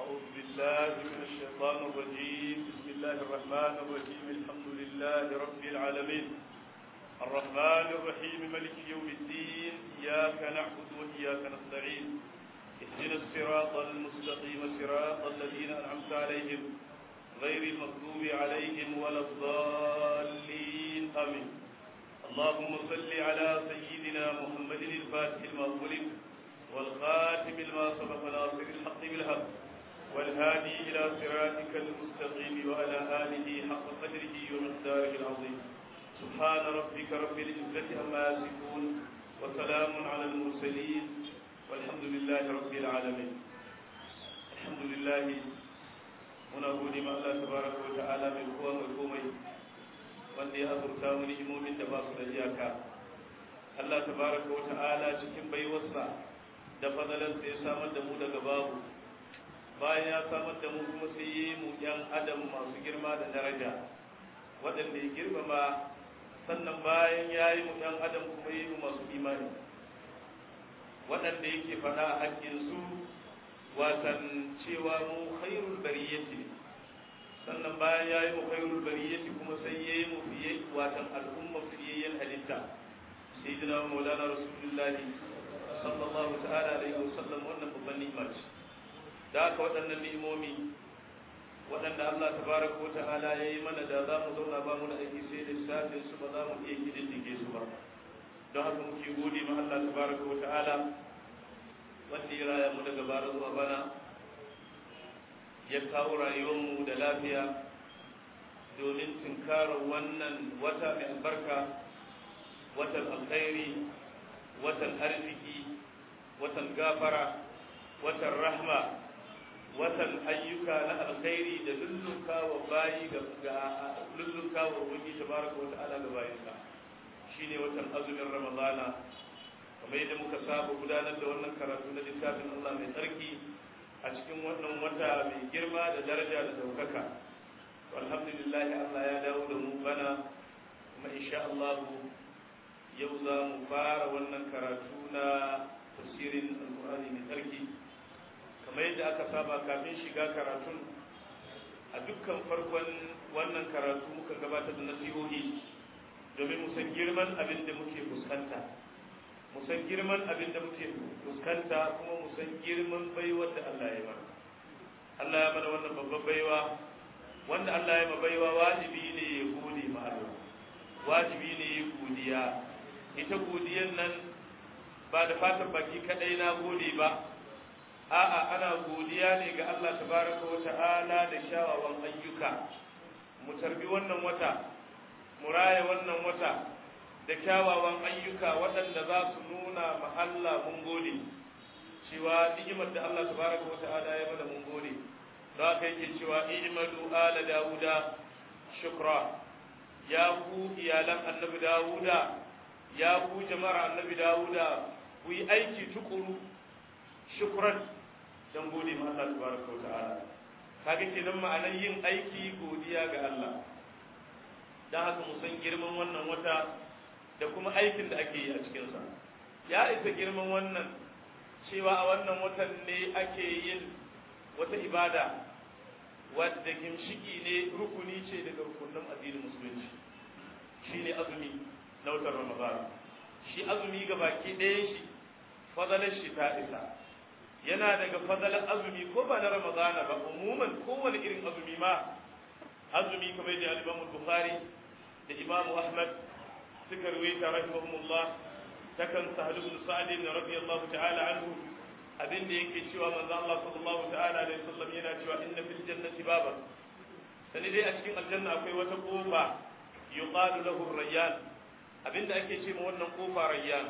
أعوذ بالله من الشيطان الرجيم بسم الله الرحمن الرحيم الحمد لله رب العالمين الرحمن الرحيم ملك يوم الدين إياك نعبد وإياك نستعين اهدنا الصراط المستقيم صراط الذين أنعمت عليهم غير المغضوب عليهم ولا الضالين آمين اللهم صل على سيدنا محمد الفاتح المغلق والخاتم لما سبق ناصر الحق بالحق والهادي إلى صراطك المستقيم وعلى آله حق قدره ومقداره العظيم سبحان ربك رب العزة عما يصفون وسلام على المرسلين والحمد لله رب العالمين الحمد لله muna gode ma Allah tabaraka wa ta'ala mai kowa mai komai wanda ya azurta mu ni'imomin da ba su da iyaka Allah tabaraka wa ta'ala cikin baiwarsa da fadalarsa ya samar da mu daga babu bayan ya samar da mu kuma sai yi mu yan adam masu girma da daraja waɗanda ya girmama sannan bayan ya yi mu yan adam kuma yi mu masu imani waɗanda yake faɗa a haƙƙinsu watan cewa mu khairul bariyati sannan bayan ya yi mu khairul bariyati kuma sai ya yi mu fiye watan al'umma fiyayyen halitta sai jina maulana rasulullahi sallallahu ta'ala alaihi wasallam wannan babban ni'ima ce da haka waɗannan ni'imomi waɗanda Allah tabaraka wa ta'ala ya yi mana da za mu zauna ba mu da aiki sai da lissafin su ba za mu iya kididdige su ba don haka muke gode ma Allah tabaraka wa ta'ala wanda ya raya mu daga bara zuwa bana ya kawo rayuwarmu da lafiya domin tunkarar wannan wata mai albarka watan alkhairi watan arziki watan gafara watan rahma watan ayyuka na alkhairi da lullunka wa bayi ga lullunka wa ubangi tabaraka wa ta'ala ga bayinsa shine watan azumin ramadana kamar yadda muka saba gudanar da wannan karatu na littafin Allah mai tsarki a cikin wannan wata mai girma da daraja da daukaka alhamdulillah Allah ya dawo da mu bana kuma insha Allah yau za mu fara wannan karatu na tafsirin alqur'ani mai tsarki kamar yadda aka saba kafin shiga karatun a dukkan farkon wannan karatu muka gabatar da nasihohi domin mu san girman abin da muke fuskanta mu san girman abin da muke fuskanta kuma mu san girman baiwar da Allah ya mana Allah ya mana wannan babban baiwa wanda Allah ya ma baiwa wajibi ne ya gode ma Allah wajibi ne ya godiya ita godiyan nan ba da fatan baki kadai na gode ba a'a ana godiya ne ga Allah tabaraka wa ta'ala da kyawawan ayyuka mu tarbi wannan wata mu raya wannan wata da kyawawan ayyuka waɗanda za su nuna ma Allah mun gode cewa ni'imar da Allah tabaraka wa ta'ala ya mana mun gode don haka yake cewa i'malu ala dauda shukra ya ku iyalan annabi dauda ya ku jama'ar annabi dauda ku yi aiki tukuru shukran dan gode ma Allah tabaraka wa ta'ala kaga kenan ma'anar yin aiki godiya ga Allah dan haka mu san girman wannan wata da kuma aikin da ake yi a cikinsa ya isa girman wannan cewa a wannan watan ne ake yin wata ibada wadda gimshiki ne rukuni ce daga rukunin addinin musulunci shi ne azumi na watan ramadan shi azumi ga baki ɗaya shi fadalar shi ta isa yana daga fadalar azumi ko ba na ramadana ba umuman kowane irin azumi ma azumi kamar da al-imam bukhari da imam ahmad suka ruwaita rahimahumullah takan sahal ibn sa'd radiyallahu ta'ala anhu abin da yake cewa manzo Allah sallallahu ta'ala alaihi wasallam yana cewa inna fil jannati baban sani dai a cikin aljanna akwai wata kofa yuqalu lahu rayyan abinda ake ce ma wannan kofa rayyan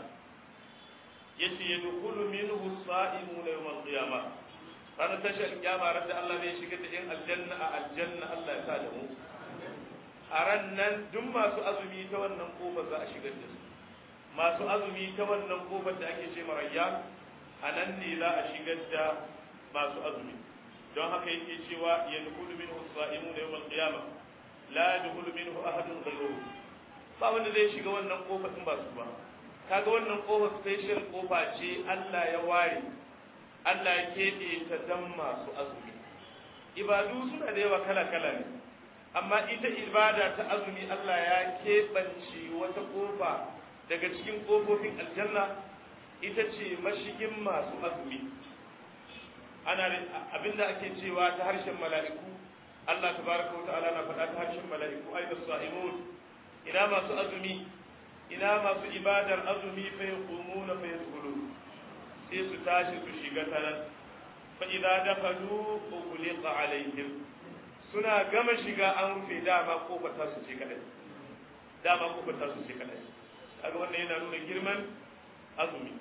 yace yadkhulu minhu as-sa'imuna yawm al-qiyamah ranar tashar kiyama ran da Allah zai shigar da yan aljanna a aljanna Allah ya sa da mu a ran nan duk masu azumi ta wannan kofar za a shigar da su masu azumi ta wannan kofar da ake ce marayya a nan ne za a shigar da masu azumi don haka yake cewa ya dukulu minhu sa'imu da yawan qiyama la dukulu minhu ahadun ghayruhu ba wanda zai shiga wannan kofar in ba su ba kaga wannan kofar special kofa ce Allah ya ware Allah ya keɓe ta dan masu azumi ibadu suna da yawa kala kala ne amma ita ibada ta azumi Allah ya keɓance wata ƙofa daga cikin ƙofofin aljanna ita ce mashigin masu azumi ana abinda ake cewa ta harshen mala'iku Allah tabaraka wa ta'ala na faɗa ta harshen mala'iku aina sa'imun ina masu azumi ina masu ibadar azumi fa yaqumuna fa yadkhulun sai su tashi su shiga ta nan fa idza dakhalu ughliqa alaihim suna gama shiga an rufe dama kofar ta su ce kadai dama kofar ta su ce kadai kaga wannan yana nuna girman azumi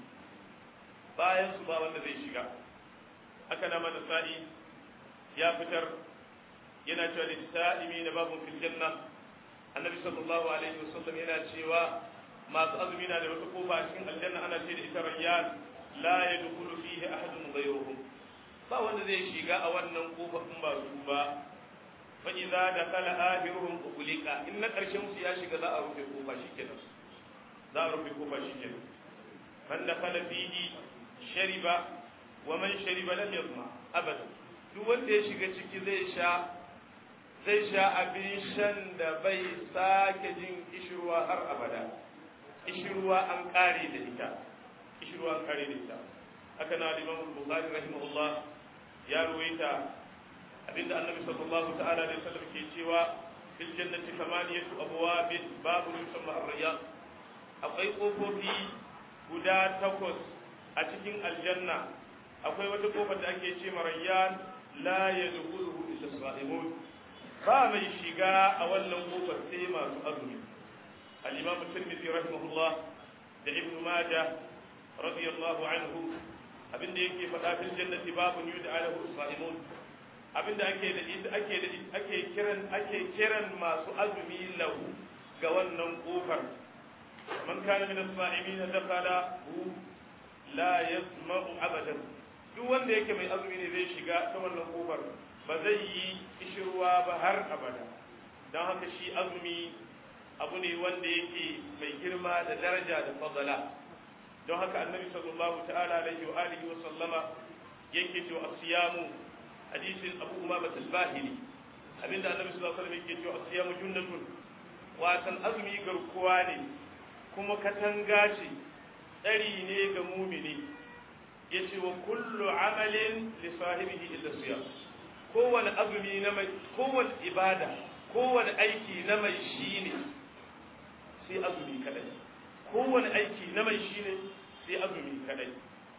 bayan su ba wanda zai shiga haka na mana sa'i ya fitar yana cewa da sa'imi na babu fil janna annabi sallallahu alaihi wasallam yana cewa masu azumi na da wata kofa a cikin aljanna ana ce da ita rayyan la yadkhulu fihi ahadun ghayruhum ba wanda zai shiga a wannan kofa in ba su ba fa idza dakala ahiruhum ughliqa in na karshen su ya shiga za a rufe kofa shikenan za a rufe kofa shikenan man dakala fihi shariba wa man shariba lam yazma abada duk wanda ya shiga ciki zai sha zai sha abin shan da bai sake jin kishirwa har abada kishirwa an kare da ita kishirwa an kare da ita haka na Imam Bukhari rahimahullah ya ruwaita abinda Annabi sallallahu ta'ala alaihi wasallam ke cewa fil jannati thamaniyatu abwabin babu yusamma ar-rayyan akwai kofofi guda takwas a cikin aljanna akwai wata kofar da ake ce marayyan la yadkhuluhu illa sa'imun ba mai shiga a wannan kofar sai masu azumi al-imam tirmidhi rahimahullah da ibn majah radiyallahu anhu abinda yake faɗa fil jannati babun yud'a lahu sa'imun abinda ake da ake da ake kiran ake kiran masu azumi lahu ga wannan kofar man kana min as-sa'imin dakhala la yasma'u abadan duk wanda yake mai azumi ne zai shiga ta wannan kofar ba zai yi kishirwa ba har abada don haka shi azumi abu ne wanda yake mai girma da daraja da fadala don haka annabi sallallahu ta'ala alaihi wa alihi wa sallama yake cewa asiyamu hadisin abu umama al-bahili abinda annabi sallallahu alaihi wasallam yake cewa asiyamu junnatun watan azumi garkuwa ne kuma katanga ce tsari ne ga mumini yace wa kullu amalin li sahibihi illa siyam kowane azumi na mai kowane ibada kowane aiki na mai shine sai azumi kadai kowane aiki na mai shine sai azumi kadai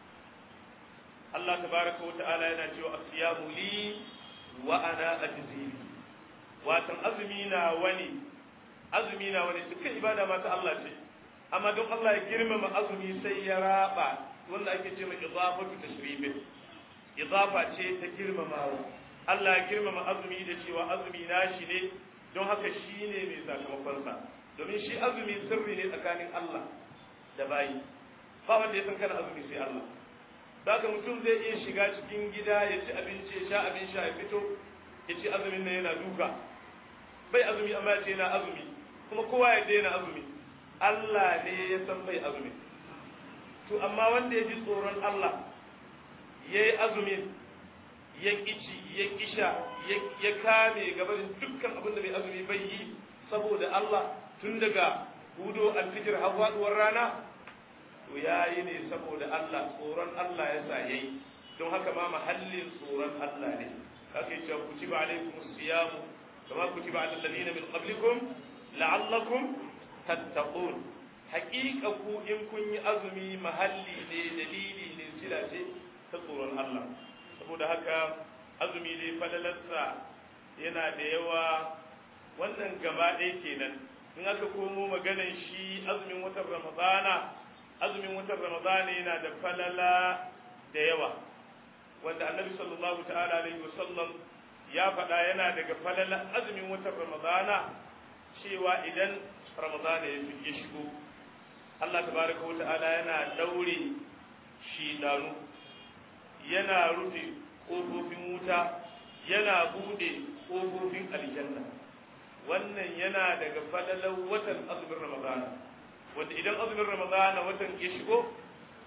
Allah tabaraka wa ta'ala yana cewa asiyamu li wa ana ajzi watan azumi na wani azumi na wani dukkan ibada ma ta Allah ce amma don Allah ya girmama azumi sai ya raba wanda ake ce mai idafatu tashrifin idafa ce ta girmamawa Allah ya girmama azumi da cewa azumi nashi ne don haka shi ne mai sakamakon sa domin shi azumi sirri ne tsakanin Allah da bayi ba wanda ya san kana azumi sai Allah Zaka mutum zai iya shiga cikin gida ya ci abinci ya sha abin sha ya fito ya ci azumin nan yana duka bai azumi amma ya ce yana azumi kuma kowa ya daina azumi Allah ne ya san bai azumi to amma wanda ya ji tsoron Allah ya yi azumin ya kici ya kisha ya kame gabanin dukkan abin da mai azumi bai yi saboda Allah tun daga hudo alfijir har faduwar rana to ya yi ne saboda Allah tsoron Allah ya sa yayi don haka ma mahallin tsoron Allah ne haka yace kutiba alaikum siyamu kama kutiba alal ladina min qablikum la'allakum tattaqun haƙiƙa ku in kun yi azumi mahalli ne dalili ne sila ce ta tsoron Allah saboda haka azumi ne falalarsa yana da yawa wannan gaba ɗaya kenan in aka komo maganan shi azumin watan ramadana azumin watan ramadana yana da falala da yawa wanda annabi sallallahu ta'ala alaihi wasallam ya faɗa yana daga falala azumin watan ramadana cewa idan ramadana ya fi shigo Allah tabaraka wa ta'ala yana daure shidanu yana rufe ƙofofin wuta yana bude ƙofofin aljanna wannan yana daga falalar watan azumin ramadana wanda idan azumin ramadana watan ya shigo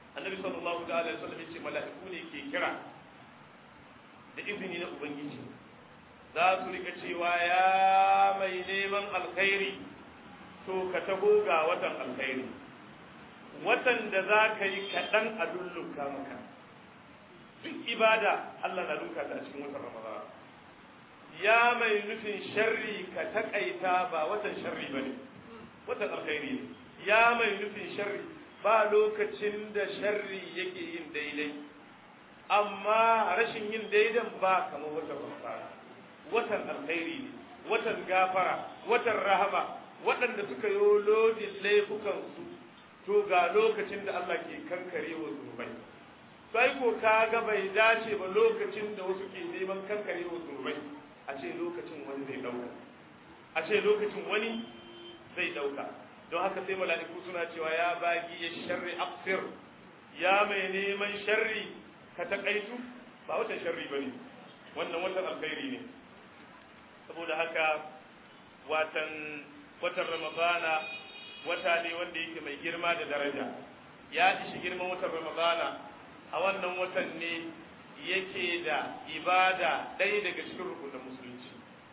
annabi sallallahu alaihi wasallam yace mala'iku ne ke kira da izini na ubangiji za su rika cewa ya mai neman alkhairi to ka taho ga watan alkhairi watan da za ka yi kaɗan a lullunka maka duk ibada Allah na lunka ta a cikin watan Ramadan ya mai nufin sharri ka takaita ba watan sharri ba ne watan alkhairi ne ya mai nufin sharri ba lokacin da sharri yake yin daidai amma rashin yin daidan ba kamar watan Ramadan watan alkhairi ne watan gafara watan rahama waɗanda suka yi lodin laifukansu to ga lokacin da Allah ke kankare wa zunubai sai ko ka ga bai dace ba lokacin da wasu ke neman kankare wa zunubai a ce lokacin wani zai dauka a ce lokacin wani zai dauka don haka sai mala'iku suna cewa ya bagi ya sharri aqsir ya mai neman sharri ka takaitu ba watan sharri bane wannan watan alkhairi ne saboda haka watan watan ramadana wata ne wanda yake mai girma da daraja ya ishi girman watan ramadana a wannan watan ne yake da ibada ɗaya daga cikin rukunin musulunci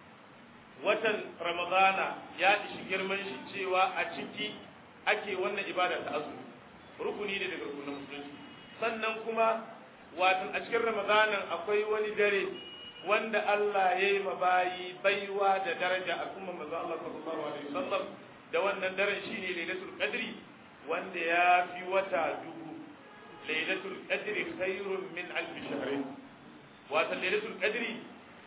watan ramadana ya ishi girman shi cewa a ciki ake wannan ibada ta azumi rukuni ne daga rukunin musulunci sannan kuma watan a cikin ramadanan akwai wani dare wanda Allah ya yi mabayi baiwa da daraja a kuma manzo Allah sallallahu alaihi wasallam da wannan daren shine lailatul qadri wanda ya fi wata dubu lailatul qadri khairun min alf shahr wata lailatul qadri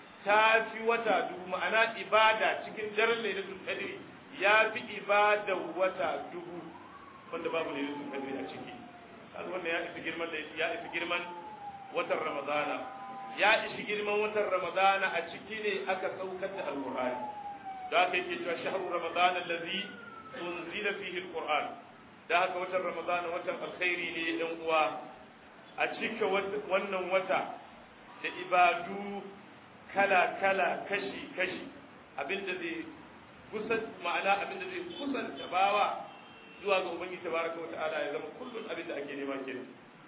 ta fi wata dubu ma'ana ibada cikin daren lailatul qadri ya fi ibada wata dubu wanda babu lailatul qadri a ciki kaga wannan ya isa girman ya isa girman watan ramadana ya ishi girman watan ramadana a ciki ne aka saukar da alqur'ani da aka yake cewa shahru ramadana allazi unzila fihi alqur'an da haka watan ramadana watan alkhairi ne yan uwa a cika wannan wata da ibadu kala kala kashi kashi abinda zai kusan ma'ana abinda zai kusanta bawa zuwa ga ubangiji tabaraka wata'ala ya zama kullun abinda ake nema kenan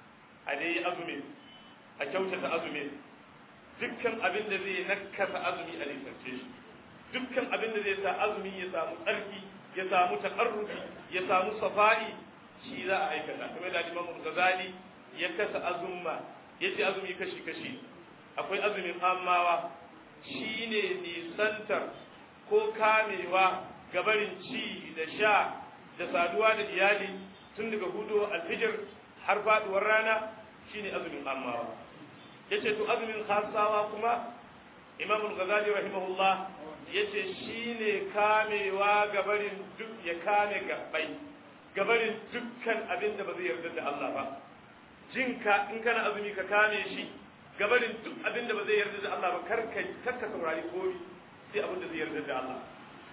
a dai azumin a kyautata azumin dukkan abin da zai nakasa azumi a nisance shi dukkan abin da zai sa azumi ya samu tsarki ya samu takarrufi ya samu safa'i shi za a aikata kamar da Imam Ghazali ya kasa azumma ya ce azumi kashi kashi akwai azumin ammawa shine nisantar ko kamewa gabarin ci da sha da saduwa da iyali tun daga hudu alfijir har faduwar rana shine azumin ammawa yace to azumin khasawa kuma Imam al-Ghazali rahimahullah yace shine kamewa gabarin duk ya kame gabbai gabarin dukkan abin da ba zai yarda da Allah ba jinka in kana azumi ka kame shi gabarin duk abin da ba zai yarda da Allah ba karka karka saurari komai sai abin da zai yarda da Allah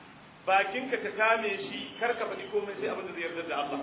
bakinka ka kame shi karka faɗi komai sai abin da zai yarda da Allah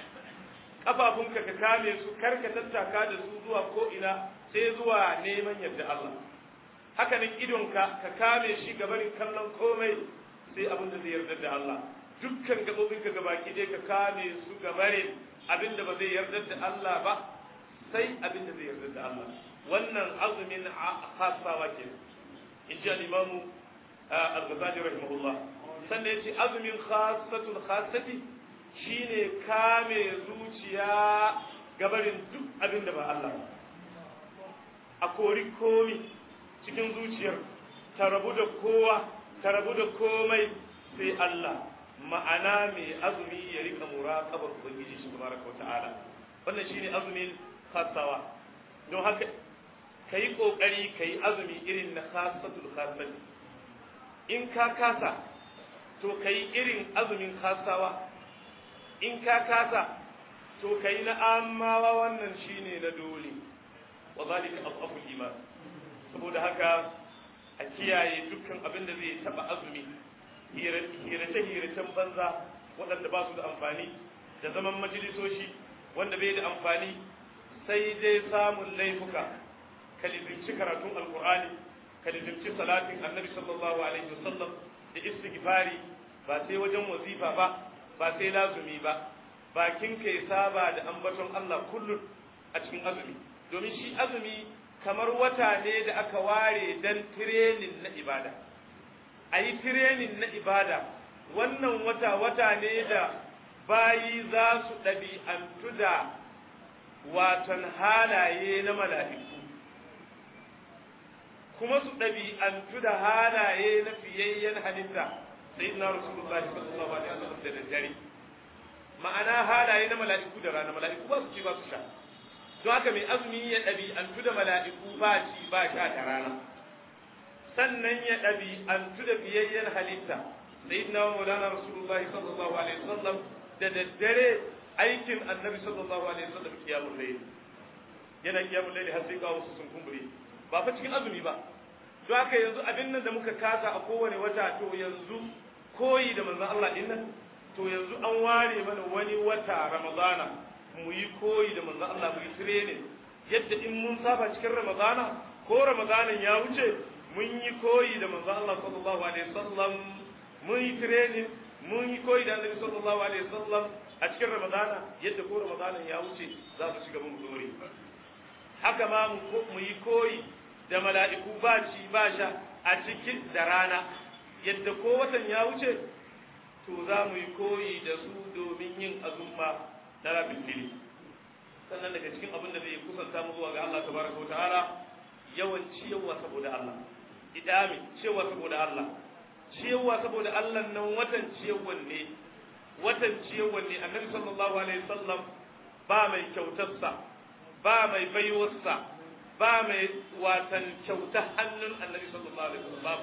kafafunka ka kame su karka tattaka da su zuwa ko ina sai zuwa neman yarda Allah haka nan idonka ka kame shi gabarin kallon komai sai abin da zai yarda da Allah dukkan gabobinka gabaki dai ka kame su gabarin abin da ba zai yarda da Allah ba sai abin da zai yarda da Allah wannan azumin khasawa ke in ji al-imamu al-ghazali rahimahullah sannan yace azumin khassatul khassati shine kame zuciya gabarin duk abin da ba Allah ba a kori komi cikin zuciyar ta rabu da kowa ta rabu da komai sai Allah ma'ana mai azumi ya rika muraqabar ubangiji shi tabaraka wa ta'ala wannan shine azumin khassawa don haka kai kokari kai azumi irin na khassatul khassati in ka kasa to kai irin azumin khassawa in ka kasa to kai na amawa wannan shine na dole wa zalika afaful iman saboda haka a kiyaye dukkan abin da zai taba azumi hirace hiracen banza waɗanda ba su da amfani da zaman majalisoshi wanda bai da amfani sai dai samun laifuka ka lizinci karatun alkur'ani ka lizinci salatin annabi sallallahu alaihi wasallam da istighfari ba sai wajen wazifa ba ba sai lazumi ba bakin ka ya saba da ambaton Allah kullum a cikin azumi domin shi azumi kamar wata ne da aka ware dan tirenin na ibada a yi tirenin na ibada wannan wata wata ne da bayi za su ɗabi'antu da watan halaye na mala'iku kuma su ɗabi'antu da halaye na fiyayyen halitta sai na rasulullahi sallallahu alaihi wasallam da daddare ma'ana halaye na mala'iku da rana mala'iku ba su ci ba su sha don haka mai azumi ya ɗabi'antu da mala'iku ba ci ba sha da rana sannan ya ɗabi'antu da fiyayyen halitta sayyidina wa maulana rasulullahi sallallahu alaihi wasallam da daddare aikin annabi sallallahu alaihi wasallam kiyamul layl yana kiyamul layl har sai ga wasu sun kumbure ba fa cikin azumi ba don haka yanzu abin nan da muka kasa a kowane wata to yanzu koyi da manzon Allah din nan to yanzu an ware mana wani wata ramadana mu yi koyi da manzon Allah mu yi training yadda in mun saba cikin ramadana ko ramadanan ya wuce mun yi koyi da manzon Allah sallallahu alaihi wasallam mun yi training mun yi koyi da annabi sallallahu alaihi wasallam a cikin ramadana yadda ko ramadanan ya wuce za mu shiga mun dore haka ma mu yi koyi da mala'iku ba ci ba sha a cikin da rana yadda ko watan ya wuce to za mu yi koyi da su domin yin azumma na rabin fili sannan daga cikin abin da zai kusanta mu zuwa ga Allah tabaraka wa ta'ala yawan ciyawa saboda Allah idami ciyawa saboda Allah ciyawa saboda Allah nan watan ciyawan ne watan ciyawan ne annabi sallallahu alaihi wasallam ba mai kyautarsa ba mai baiwarsa ba mai watan kyauta hannun annabi sallallahu alaihi wasallam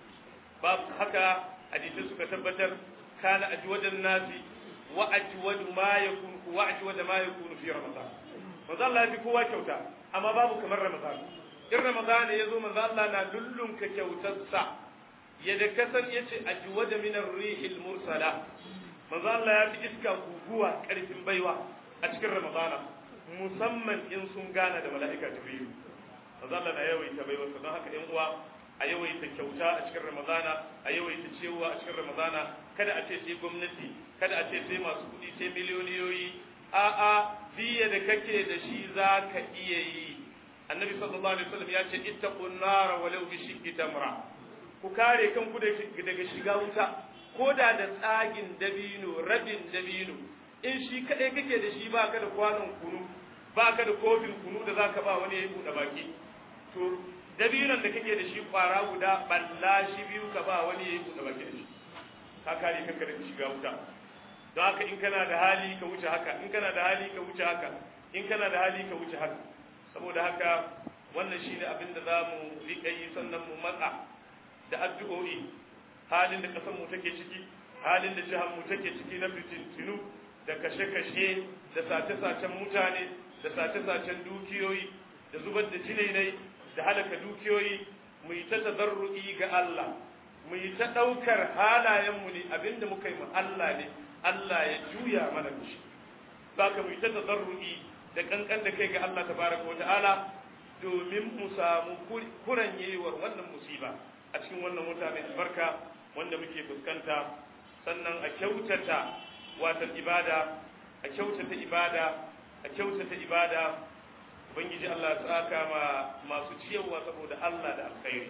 babu haka hadisi suka tabbatar kana ajwadan nasi wa ajwadu ma yakun wa ajwada ma yakun fi ramadan manzo Allah ya kowa kyauta amma babu kamar ramadan in ramadan ya zo manzo Allah na lullunka kyautarsa yadda kasan yace ajwada min ar-rihil mursala manzo Allah ya fi iska guguwa karfin baiwa a cikin ramadan musamman in sun gana da mala'ika jibril manzo Allah na yawaita baiwa don haka ƴan uwa a yawaita kyauta a cikin ramadana a yawaita cewa a cikin ramadana kada a ce sai gwamnati kada a ce sai masu kuɗi sai miliyoniyoyi a a biya da kake da shi za ka iya yi annabi sallallahu alaihi wasallam ya ce ittaqun nar walau bi shiqqi tamra ku kare kanku daga shiga wuta ko da da tsagin dabino rabin dabino in shi kadai kake da shi baka da kwanon kunu baka da kofin kunu da zaka ba wani ya buɗe baki to dabinon da kake da shi kwara guda balla shi biyu ka ba wani yayi buɗe baki da shi ka kare kanka daga shiga wuta don haka in kana da hali ka wuce haka in kana da hali ka wuce haka in kana da hali ka wuce haka saboda haka wannan shine abin da za mu riƙa yi sannan mu matsa da addu'o'i halin da ƙasar mu take ciki halin da jihar mu take ciki na fitintinu da kashe-kashe da sace-sacen mutane da sace-sacen dukiyoyi da zubar da jinai da halaka dukiyoyi mu yi ta tazarru'i ga Allah mu yi ta ɗaukar halayenmu ne abinda muka yi mu Allah ne Allah ya juya mana shi baka mu yi ta tazarru'i da kankan da kai ga Allah tabaraka wa ta'ala domin mu samu kuranyewar wannan musiba a cikin wannan wata mai albarka wanda muke fuskanta sannan a kyautata watan ibada a kyautata ibada a kyautata ibada ubangiji Allah ya tsaka ma masu ciyarwa saboda Allah da alkhairi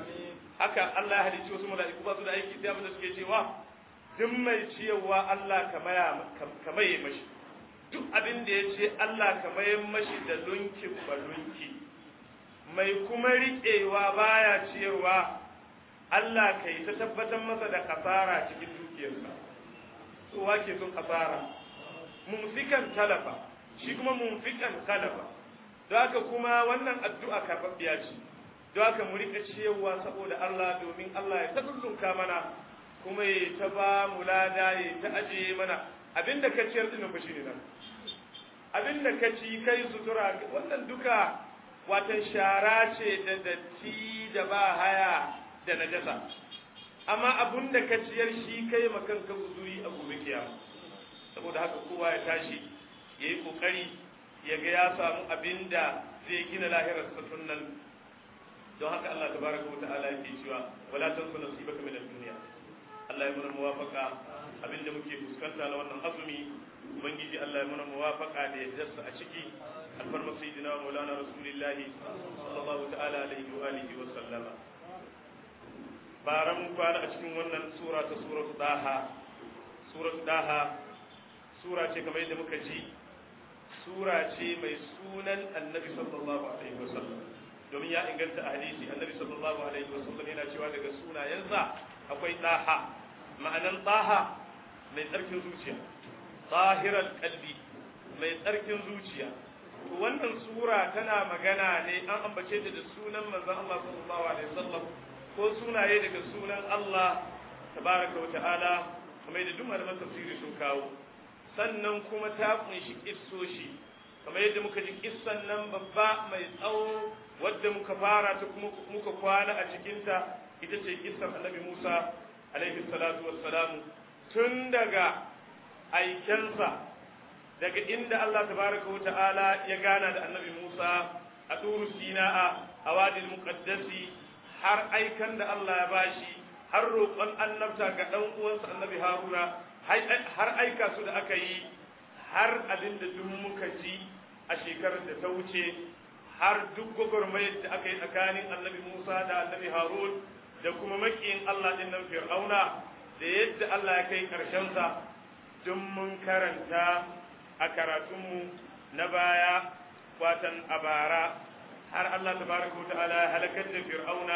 haka Allah ya halicci wasu mala'iku ba su da aiki sai abin da suke cewa duk mai ciyarwa Allah ka maye mashi duk abin da ya ce Allah ka maye mashi da lunki ba lunki mai kuma riƙewa baya ciyarwa Allah ka yi ta tabbatar masa da kasara cikin dukiyarsa so wake sun kasara mumfikan talafa shi kuma mumfikan talafa don haka kuma wannan addu'a karɓaɓɓiya ce don haka mu rika cewa saboda Allah domin Allah ya tabbunka mana kuma ya ta ba mu lada ya ta ajiye mana abinda ka ciyar din ba shine nan abinda ka ci kai sutura wannan duka watan shara ce da datti da ba haya da najasa amma abinda ka ciyar shi kai makan ka guzuri a gobe kiyama saboda haka kowa ya tashi yayi kokari ya ga ya samu abin da zai gina lahirar satun nan don haka Allah tabaraka wa ta'ala yake cewa wala tansu nasibaka min ad-dunya Allah ya muna muwafaka abinda muke fuskanta na wannan azumi ubangiji Allah ya muna muwafaka da yaddarsa a ciki alfarma sayyidina wa maulana rasulillahi sallallahu ta'ala alaihi wa alihi wa sallama bara mun kwana a cikin wannan sura ta suratu daha suratu daha sura ce kamar yadda muka ji sura ce mai sunan annabi sallallahu alaihi wa sallam domin ya inganta a hadisi annabi sallallahu alaihi wa sallam yana cewa daga sunayensa akwai daha ma'anan daha mai tsarkin zuciya zahirar kalbi mai tsarkin zuciya to wannan sura tana magana ne an ambace ta da sunan manzon Allah sallallahu alaihi wasallam ko sunaye daga sunan Allah tabaraka wa ta'ala kamar yadda duk malaman tafsiri sun kawo sannan kuma ta kunshi kissoshi kamar yadda muka ji kissan nan babba mai tsawo wadda muka fara ta kuma muka kwana a cikinta ita ce kissan annabi Musa alaihi salatu wassalamu tun daga aikensa daga inda Allah tabaraka wa ta'ala ya gana da annabi Musa a turu sina'a a wadil muqaddasi har aikan da Allah ya bashi har roƙon annabta ga ɗan uwansa annabi Haruna har aika su da aka yi har abin da duk muka ji a shekarar da ta wuce har duk gwagwarmayar da aka yi tsakanin annabi Musa da annabi Harun da kuma makiyin Allah ɗin nan Fir'auna da yadda Allah ya kai ƙarshensa duk mun karanta a karatunmu na baya watan a bara har Allah tabaraka wa ta'ala ya halakar da Fir'auna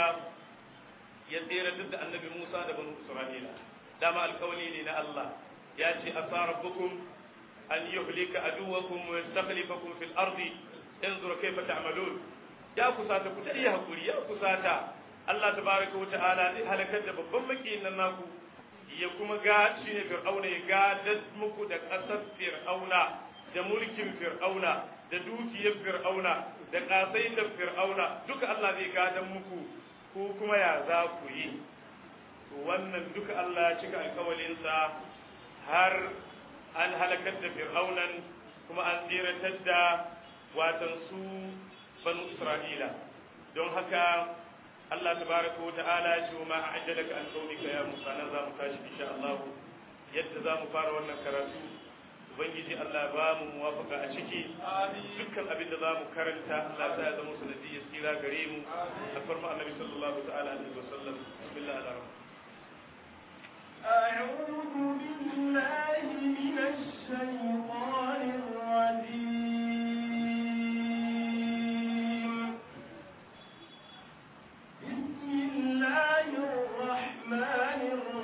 ya tsere duk da annabi Musa da banu Isra'ila dama alƙawli ne na Allah ya ce asa rabbukum an yuhlika aduwakum wa yastakhlifakum fil ardi انظر كيف تعملون ya kusata ku ta iya hakuri ya kusata Allah tabaraka wata'ala zai halakar da babban makiyin nan naku ya kuma ga shi ne fir'auna ya gadar muku da ƙasar fir'auna da mulkin fir'auna da dukiyar fir'auna da ƙasaitar fir'auna duka Allah zai gadar muku ko kuma ya za ku yi to wannan duka Allah ya cika alƙawalinsa har an halakar da fir'aunan kuma an tsiratar da watan su banu Isra'ila don haka Allah tabaraka wa ta'ala ya ce wa ma a'jalaka an qawlika ya Musa nan za mu tashi insha Allah yadda za mu fara wannan karatu ubangiji Allah ba mu muwafaka a ciki dukkan abin da za mu karanta Allah ta ya zama sanadiyyar tsira gare mu a farma annabi sallallahu ta'ala alaihi wa sallam bismillah ar-rahman أعوذ بالله من الشيطان الرجيم بسم الله الرحمن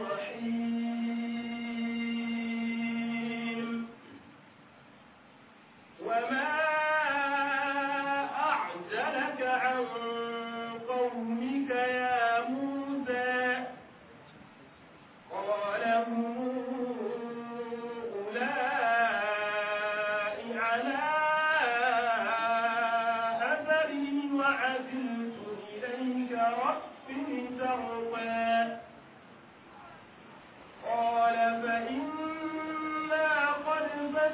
الرحيم وما أعجلك عن قومك يا موسى قال هم أولئك على أثري وعزلت إليك رب لترضى قال فإنا قد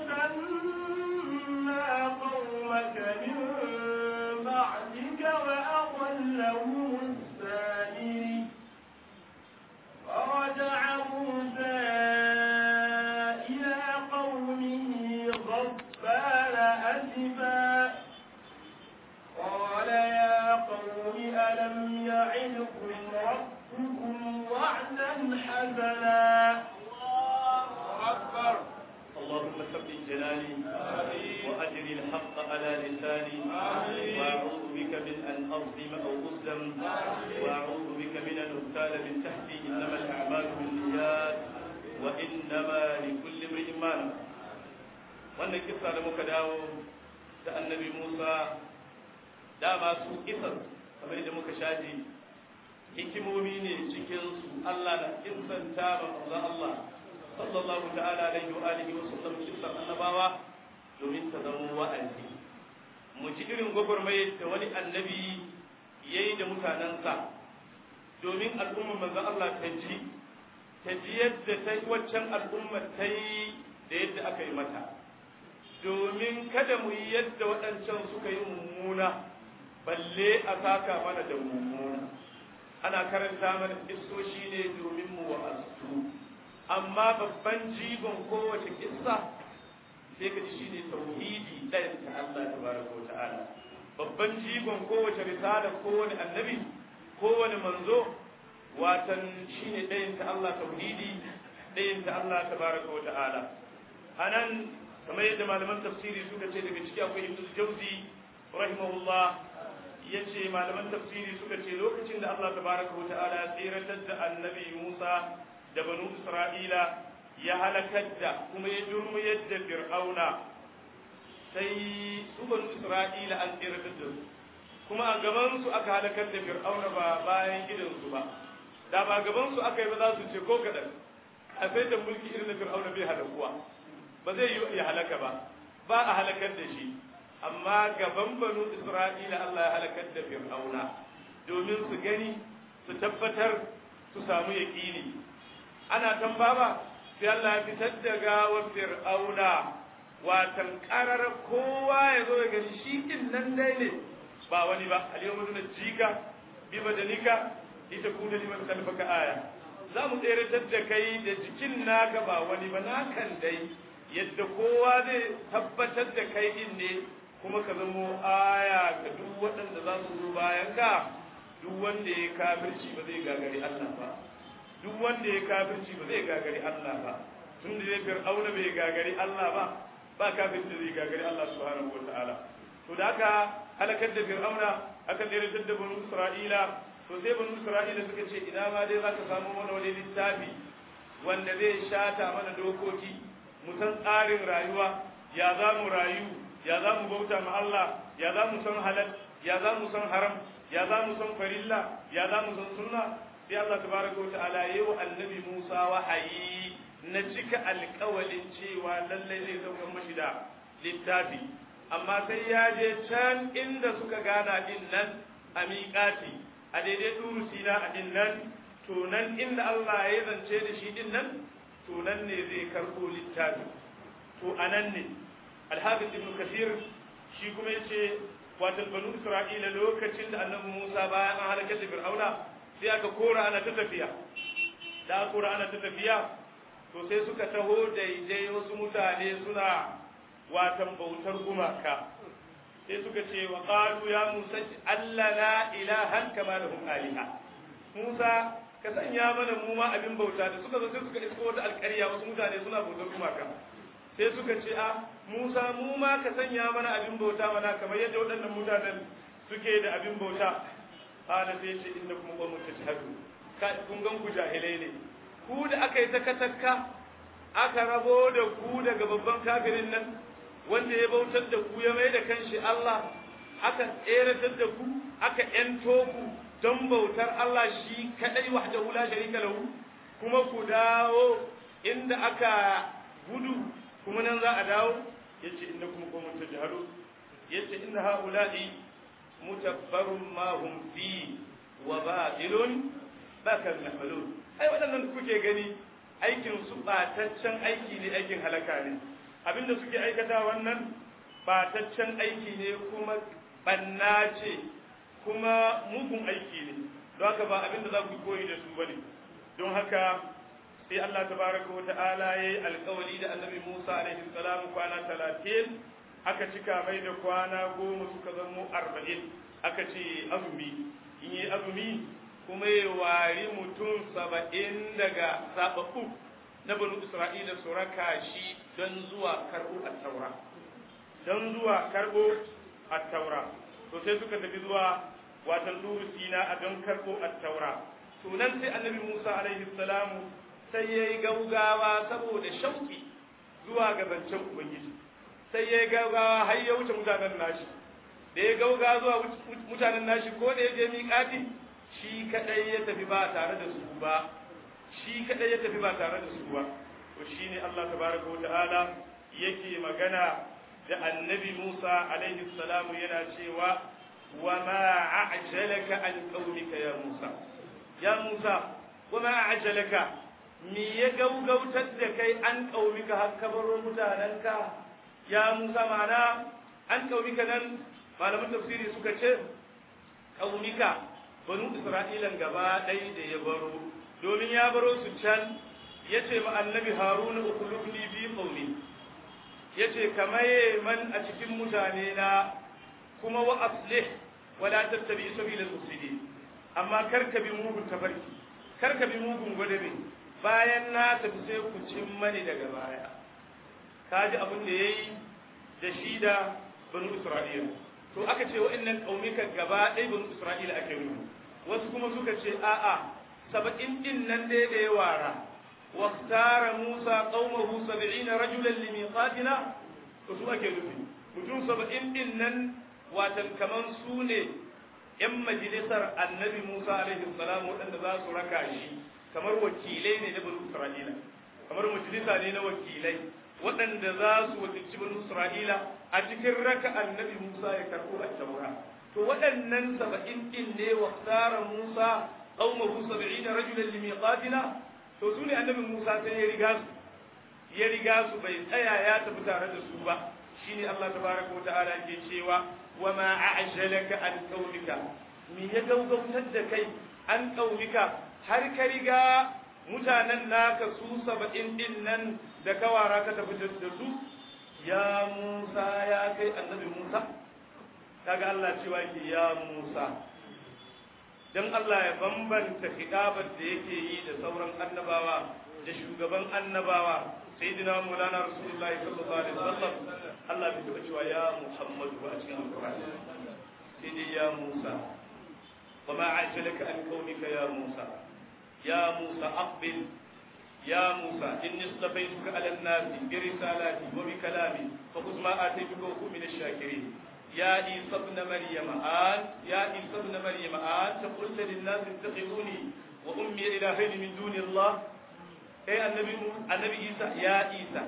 فتنا قومك من بعدك وأضلهم السامري فرجع موسى إلى قومه غضبان أسفا قال يا قوم ألم يعدكم ربكم وعدا حسنا أكبر اللهم ثبت جلالي وأجر الحق على لساني وأعوذ بك من أن أظلم أو أظلم وأعوذ بك من أن أغتال من تحتي إنما الأعمال بالنيات وإنما لكل امرئ ما نوى wannan kissa da muka dawo ta annabi Musa dama su kisar kamar da muka shaji hikimomi ne cikin su Allah da kissanta ba Allah sallallahu ta'ala alaihi wa alihi wa sallam kisan annabawa domin ta zama wa'azi mu ji irin gwagwarmayar da wani annabi yayi da mutanensa domin al'ummar manzon Allah ta ji ta ji yadda ta waccan al'ummar ta yi da yadda aka yi mata domin kada mu yi yadda waɗancan suka yi mummuna balle a saka mana da mummuna ana karanta mana kissoshi ne domin mu wa'azu amma babban jigon kowace kissa sai ka ji shine tauhidi ɗayan ta Allah tabaraka wa ta'ala babban jigon kowace risala kowane annabi kowane manzo watan shine ɗayan ta Allah tauhidi ɗayan ta Allah tabaraka wa ta'ala anan kamar yadda malaman tafsiri suka ce daga ciki akwai ibnu jauzi rahimahullah yace malaman tafsiri suka ce lokacin da Allah tabaraka wa ta'ala ya tsiratar da annabi Musa da banu Isra'ila ya halakar da kuma ya durmuyar da Fir'auna sai su banu Isra'ila an tsiratar da su kuma a gaban su aka halakar da Fir'auna ba bayan gidan su ba da ba gaban su aka yi ba za su ce ko kadan a sai da mulki irin na Fir'auna bai halakuwa ba zai yi ya halaka ba ba a halakar da shi amma gaban banu isra'ila Allah ya halakar da fir'auna domin su gani su tabbatar su samu yaƙini ana tambaba sai Allah ya fitar da gawar fir'auna watan karar kowa ya zo ya gani shi din nan dai ne ba wani ba al-yawma nunjika bi badanika litakuna liman khalfaka aya za mu tsere da kai da jikin naka ba wani ba nakan dai yadda kowa zai tabbatar da kai din ne kuma ka zamo aya ga duk waɗanda za su zo bayan ka duk wanda ya kafirci ba zai gagari Allah ba duk wanda ya kafirci ba zai gagari Allah ba tun da zai fir'auna bai gagari Allah ba ba kafirci zai gagari Allah subhanahu wataala to da aka halakar da fir'auna aka tsere da banu Isra'ila to sai banu Isra'ila suka ce ina ma dai za ka samu mana wani littafi wanda zai shata mana dokoki mu san tsarin rayuwa ya za mu rayu ya za mu bauta ma Allah ya za mu san halal ya za mu san haram ya za mu san farilla ya za mu san sunna sai Allah tabaraka wa ta'ala yayi wa annabi Musa wahayi na cika alƙawalin cewa lallai zai sauka mashi da littafi amma sai ya je can inda suka gana din nan a miƙati a daidai turu sina a din nan to nan inda Allah ya zance da shi din nan to nan ne zai karɓo littafi to a nan ne alhabis ibn kasir shi kuma yace wato banu isra'ila lokacin da annabi musa bayan an halaka da fir'auna sai aka kora ana ta tafiya da aka kora ana ta tafiya to sai suka taho daidai wasu mutane suna watan bautar gumaka sai suka ce wa qalu ya musa allana ilahan kama lahum aliha musa ka sanya mana mu ma abin bauta da suka zo sai suka isko wata alƙarya wasu mutane suna bautar gumaka sai suka ce a Musa mu ma ka sanya mana abin bauta mana kamar yadda waɗannan mutanen suke da abin bauta qala sai ce innakum qawmun tajhadu ka kun gan ku jahilai ne ku da aka yi ta katakka aka rabo da ku daga babban kafirin nan wanda ya bautar da ku ya mai da kanshi Allah aka tseratar da ku aka yanto ku don bautar Allah shi kadai wahdahu la sharika lahu kuma ku dawo inda aka gudu kuma nan za a dawo yace innakum qawmun tajhalun yace inna haula'i mutabbarun ma hum fi wa batilun bakal mahmalun ai waɗannan kuke gani aikin su bataccen aiki ne aikin halaka ne abinda suke aikata wannan bataccen aiki ne kuma banna ce kuma mugun aiki ne don haka ba abinda za ku koyi da su bane don haka sai Allah tabaraka wa ta'ala yayi alƙawari da Annabi Musa alaihi salam kwana 30 aka cika mai da kwana goma suka zamo 40 aka ce azumi in yi azumi kuma ya wari mutum saba'in daga sababbu na banu Isra'ila su raka shi don zuwa karɓo a taura don zuwa karɓo a taura to sai suka tafi zuwa watan duru sina a don karɓo a taura to nan sai annabi Musa alaihi salamu sai ya yi gaugawa saboda shauki zuwa ga zancen Ubangiji sai ya yi gaugawa har ya wuce mutanen nashi da ya gaugawa zuwa mutanen nashi ko da ya je miƙati shi kadai ya tafi ba tare da su ba shi kadai ya tafi ba tare da su ba to shine Allah tabaraka wata'ala yake magana da annabi Musa alaihi salamu yana cewa wa ma a'jalaka an qaumika ya Musa ya Musa wa ma a'jalaka me ya gaugautar da kai an ƙaumika har kabaro mutanenka ya musa mana an ƙaumika nan malaman tafsiri suka ce ƙaumika banu isra'ilan gaba ɗaya da ya baro domin ya baro su can ya ce ma annabi haruna ukulubni bi qaumi ya ce kamaye man a cikin mutane na kuma wa aslih wala tattabi sabila al-mufsidin amma kar ka bi mugun tafarki kar ka bi mugun gwadabe bayan na tafi sai ku cin mani daga baya kaji abin da yayi da shi da banu isra'ila to aka ce wa'annan kaumika gaba ɗaya banu isra'ila ake nufi wasu kuma suka ce a'a saba'in din nan dai da ya wara واختار موسى قومه سبعين رجلا لميقاتنا وسو ake nufi mutum saba'in din nan watan kaman su ne ‘yan majalisar annabi Musa alaihi salam waɗanda za su raka shi kamar wakilai ne na banu Isra'ila kamar majalisa ne na wakilai waɗanda za su wakilci banu Isra'ila a cikin raka annabi Musa ya karɓo a taura to waɗannan saba'in din ne wa tsara Musa qaumahu sab'ina rajulan limiqatina to su ne annabi Musa sai ya riga su ya riga su bai tsaya ya tafi tare da su ba shine Allah tabaraka wa ta'ala ke cewa wa ma a'jalaka an qaumika me ya gaugautar da kai an qaumika har ka riga mutanen naka su saba'in din nan da kawara ka tafi da su ya Musa ya kai annabi Musa kaga Allah cewa ke ya Musa dan Allah ya bambanta hidabar da yake yi da sauran annabawa da shugaban annabawa sayyidina Maulana Rasulullahi sallallahu alaihi wasallam Allah bai taba cewa ya Muhammadu ba a cikin Alqur'ani sai dai ya Musa wa ma ajalaka an qaumika ya Musa ya Musa aqbil يا موسى إني اصطفيتك على الناس برسالاتي وبكلامي فخذ ما آتيتك وكن من الشاكرين يا عيسى ابن مريم آن يا عيسى ابن مريم آن قلت للناس اتخذوني وأمي إلهين من دون الله أي النبي النبي عيسى يا عيسى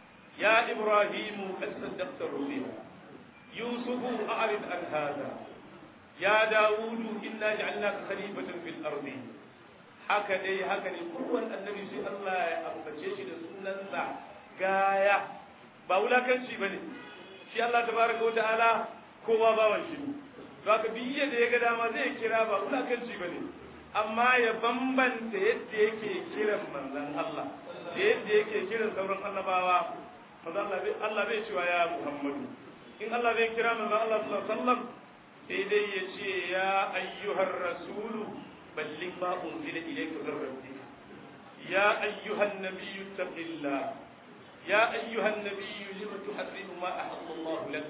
يا إبراهيم قد صدقت الرؤيا يوسف أعرض عن هذا يا داود إنا جعلناك خليفة في الأرض haka dai haka ne kowane annabi sai Allah ya ambace shi da sunansa gaya ba wulakanci bane shi Allah tabaraka wa ta'ala kowa bawan shi to haka biyya da ya ga dama zai kira ba wulakanci bane amma ya bambanta yadda yake kiran manzon Allah da yadda yake kiran sauran annabawa manzon Allah bai Allah bai cewa ya Muhammadu in Allah bai kira manzon Allah sallallahu alaihi wasallam sai dai ya ce ya ayyuhar rasulu بلغ ما أنزل إليك من ربك يا أيها النبي اتق الله يا أيها النبي لم تحرم ما أحل الله لك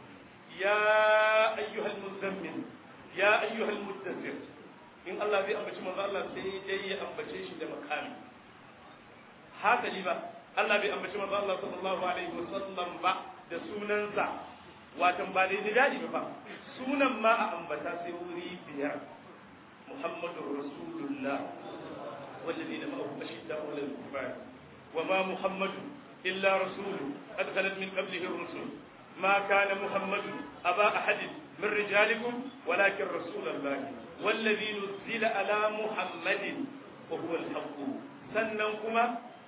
يا أيها المزمل يا أيها المدثر إن الله بي أمبتش من الله سيدي أمبتش ده مكاني haka ji ba Allah bai ambaci manzo Allah sallallahu alaihi wasallam ba da sunansa watan ba da daji ba sunan ma a ambata sai wuri biyar محمد رسول الله والذين معه أشداء على الكفار وما محمد إلا رسول قد خلت من قبله الرسل ما كان محمد أبا أحد من رجالكم ولكن رسول الله والذي نزل على محمد وهو الحق سننكما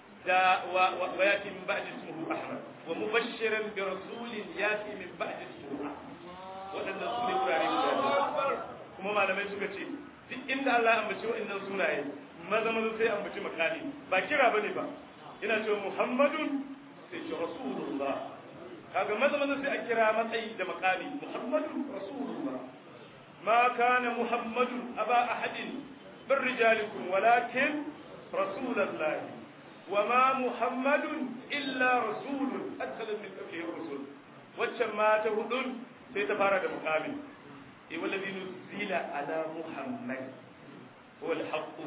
وياتي من بعد اسمه أحمد ومبشرا برسول ياتي من بعد اسمه أحمد وأن رسول kuma malamai suka ce duk inda Allah ya ambaci wa'annan sunaye maza maza sai ambaci makani ba kira bane ba ina cewa Muhammadun sai ce Rasulullah kaga maza maza sai a kira matsayi da makami Muhammadun Rasulullah ma kana Muhammadun aba ahadin min rijalikum walakin Rasulullah وما محمد إلا رسول أدخل من قبله الرسل وجمع تهدون سيتفارد مقامل والذي نزل على محمد هو الحق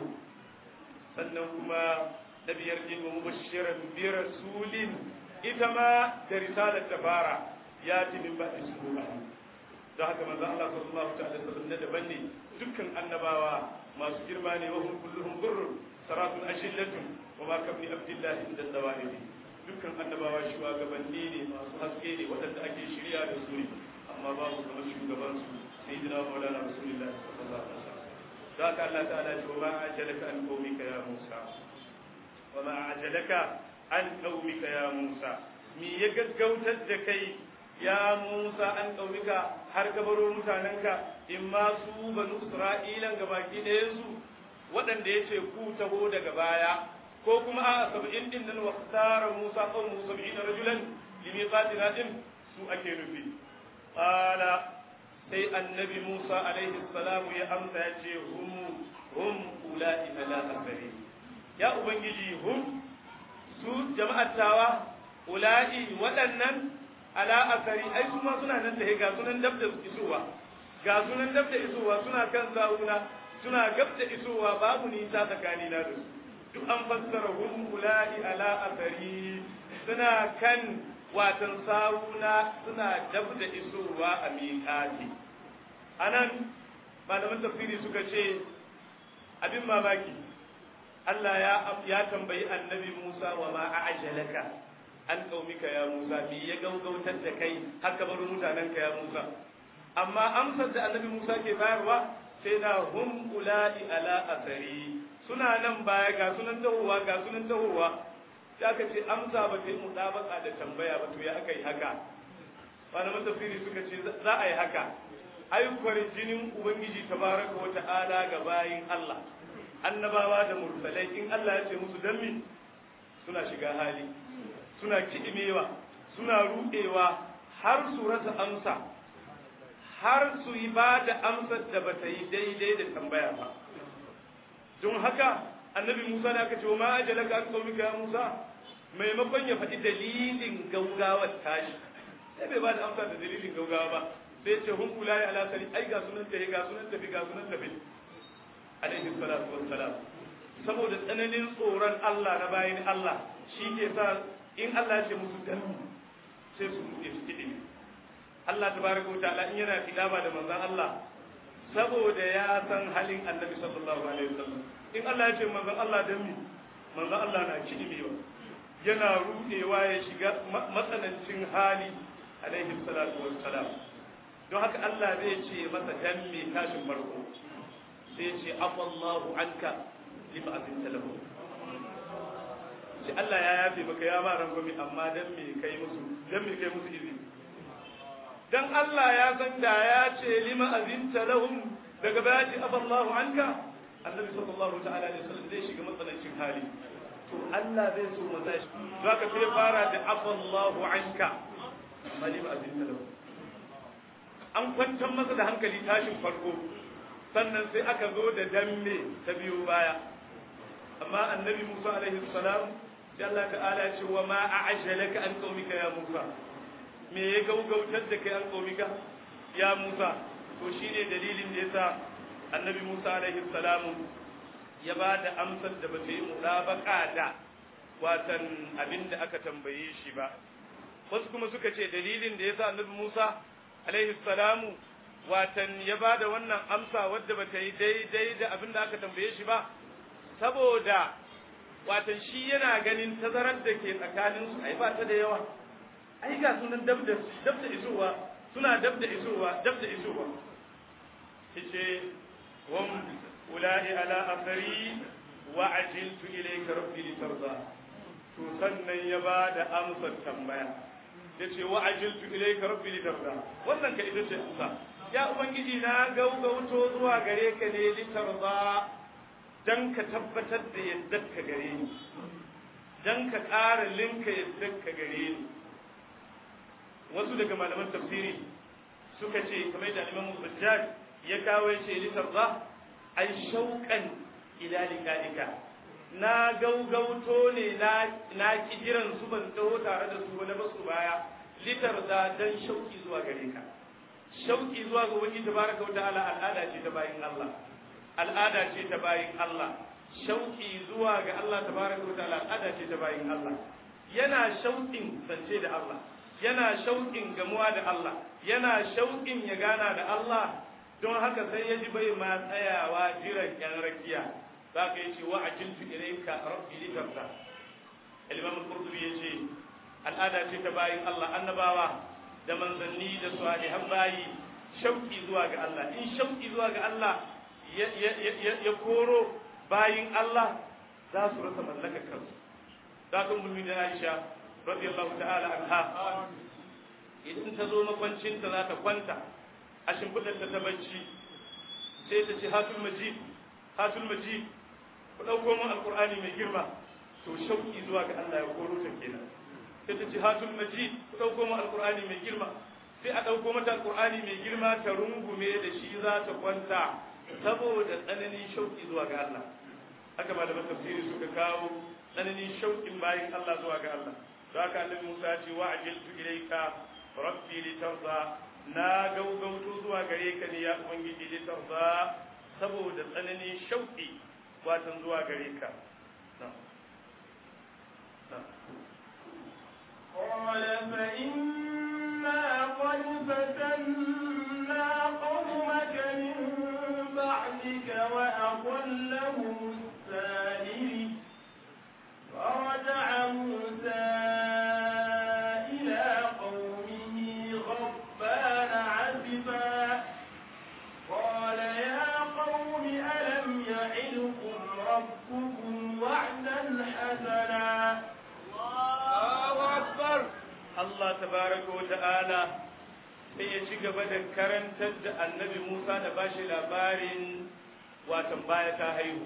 سنهما نبي يرجل مبشرا برسول إتما درسالة تبارا ياتي من بعد اسمه da haka manzo Allah sallallahu ta'ala sallam na daban ne dukkan annabawa masu girma ne wa hum kulluhum burr saratun ashillatun wa ma kabni abdillahi inda dawaibi dukkan annabawa shugabanni ne masu haske ne waɗanda ake shirya da su ne amma babu kamar shugaban su سيدنا مولانا رسول الله صلى الله عليه وسلم ذاك الله تعالى وما أعجلك عن قومك يا موسى وما أعجلك عن قومك يا موسى مي يقوتد كي يا موسى عن قومك har ka baro mutanenka in ma su banu isra'ilan ga baki ɗayan su waɗanda ya ce ku taho daga baya ko kuma a saba'in din nan wa tsara musa kan musa bi'in rajulan limiqatina din su ake nufi qala sai annabi musa alaihi salamu ya amsa ya ce hum hum ula'i ala asari ya ubangiji hum su jama'ar tawa ula'i waɗannan ala asari ai su ma suna nan da ga sunan dab da isowa ga sunan dab da isowa suna kan sa'una suna gab da isowa babu nisa tsakani na da su duk an fassara hum ula'i ala asari suna kan watan sawuna suna dab da isowa a miƙati anan malaman tafsiri suka ce abin mamaki Allah ya ya tambayi annabi Musa wa ma a'jalaka an qaumika ya Musa bi ya gaugautar da kai haka bar mutanenka ya Musa amma amsar da annabi Musa ke bayarwa sai na hum ula'i ala asari suna nan baya ga sunan tahowa ga sunan tahowa sai aka ce amsa ba ta yi mutabaka da tambaya ba to ya aka yi haka malaman tafsiri suka ce za a yi haka ayyukwar jinin ubangiji tabaraka wa ta'ala ga bayin Allah annabawa da mursalai in Allah ya ce musu dan mi suna shiga hali suna kidimewa suna rudewa har su rasa amsa har su yi ba da amsar da ba ta yi daidai da tambaya ba don haka annabi Musa da aka ce wa ma ajalaka an qaumika ya Musa maimakon ya faɗi dalilin gaugawar tashi sai bai ba da amsa da dalilin gaugawa ba sai ce hun kula ya ala sari ai ga sunan tafi ga sunan tafi ga sunan tafi alaihi salatu wassalam saboda tsananin tsoron Allah na bayin Allah shi ke sa in Allah ya ce musu dan sai su mutu su kidi Allah tabaraka wa ta'ala in yana kidaba da manzon Allah saboda ya san halin annabi sallallahu alaihi wasallam in Allah ya ce manzon Allah dan mi manzon Allah na kidimewa yana rudewa ya shiga matsanancin hali alaihi salatu wassalam don haka Allah zai ce masa dan me tashin farko sai ce afallahu anka lima azinta lahu sai Allah ya yafe maka ya ma rangwami amma dan me kai musu dan me kai musu izini dan Allah ya san da ya ce lima azinta lahum daga baya ce afallahu anka annabi sallallahu ta'ala alaihi wasallam zai shiga matsanancin hali to Allah zai so masa shi zaka sai fara da afallahu anka mali ba abin talau an kwantar masa da hankali tashin farko sannan sai aka zo da damme ta biyo baya amma annabi Musa alaihi salam sai Allah ta'ala ya ce wa ma a'jalaka an qaumika ya Musa me ya gaugautar da kai an qaumika ya Musa to shine dalilin da yasa annabi Musa alaihi salam ya ba da amsar da ba ta yi mutabaka da watan abinda aka tambaye shi ba wasu kuma suka ce dalilin da yasa annabi Musa alaihi salamu watan ya ba da wannan amsa wadda ba ta yi daidai da abin da aka tambaye shi ba saboda watan shi yana ganin tazarar da ke tsakanin su ai ba ta da yawa ai ga sunan dab da dab da isowa suna dab da isowa dab da isowa yace hum ulai ala athari wa ajiltu ilayka rabbi litarda to sannan ya ba da amsar tambaya yace wa ajiltu ilayka rabbi litarda wannan ka ita ce amsa ya ubangiji na gaugauto zuwa gare ka ne litarda dan ka tabbatar da yadda ka gare ni dan ka ƙara linka yadda ka gare ni wasu daga malaman tafsiri suka ce kamar da Imam Bajjaj ya kawo ce litarda ai shauqan ila liqa'ika na gaugauto ne na kijiran su ban taho tare da su wani basu baya litar da dan shauki zuwa gare ka shauki zuwa ga wani tabaraka wa ta'ala al'ada ce ta bayin Allah al'ada ce ta bayin Allah shauki zuwa ga Allah tabaraka wa ta'ala al'ada ce ta bayin Allah yana shauƙin zance da Allah yana shauƙin gamuwa da Allah yana shauƙin ya gana da Allah don haka sai ya ji bai ma tsayawa jiran yan rakiya za ka yi ce wa a jintu ilaika rabbi litarda al-imam al-qurtubi yace al'ada ce ta bayin Allah annabawa da manzanni da salihan bayi shauki zuwa ga Allah in shauki zuwa ga Allah ya koro bayin Allah za su rasa mallakar kansu za ka mulmi da Aisha radiyallahu ta'ala anha idan ta zo makwancinta za ta kwanta a shimfiɗar ta ta bacci sai ta ce hatul majid hatul majid ku ɗauko min alƙur'ani mai girma to shauƙi zuwa ga Allah ya koro ta kenan sai ta ce hatul majid ku ɗauko min alƙur'ani mai girma sai a ɗauko mata alƙur'ani mai girma ta rungume da shi za ta kwanta saboda tsananin shauƙi zuwa ga Allah haka malaman tafsiri suka kawo tsananin shauƙin bayin Allah zuwa ga Allah don haka annabi Musa ce wa ajiltu ilayka rabbi litarda na gaugauto zuwa gare ka ne ya ubangiji litarda saboda tsananin shauƙi watan zuwa gare ka قال فإنا قد فتنا قومك من بعدك وأضلهم السامري فرجع موسى إلى قومه غضبان عسفا قال يا قوم ألم يعدكم ربكم وعدا حسنا Allah tabaraka wa ta'ala sai ya ci gaba da karantar da annabi Musa da bashi labarin watan baya ta haihu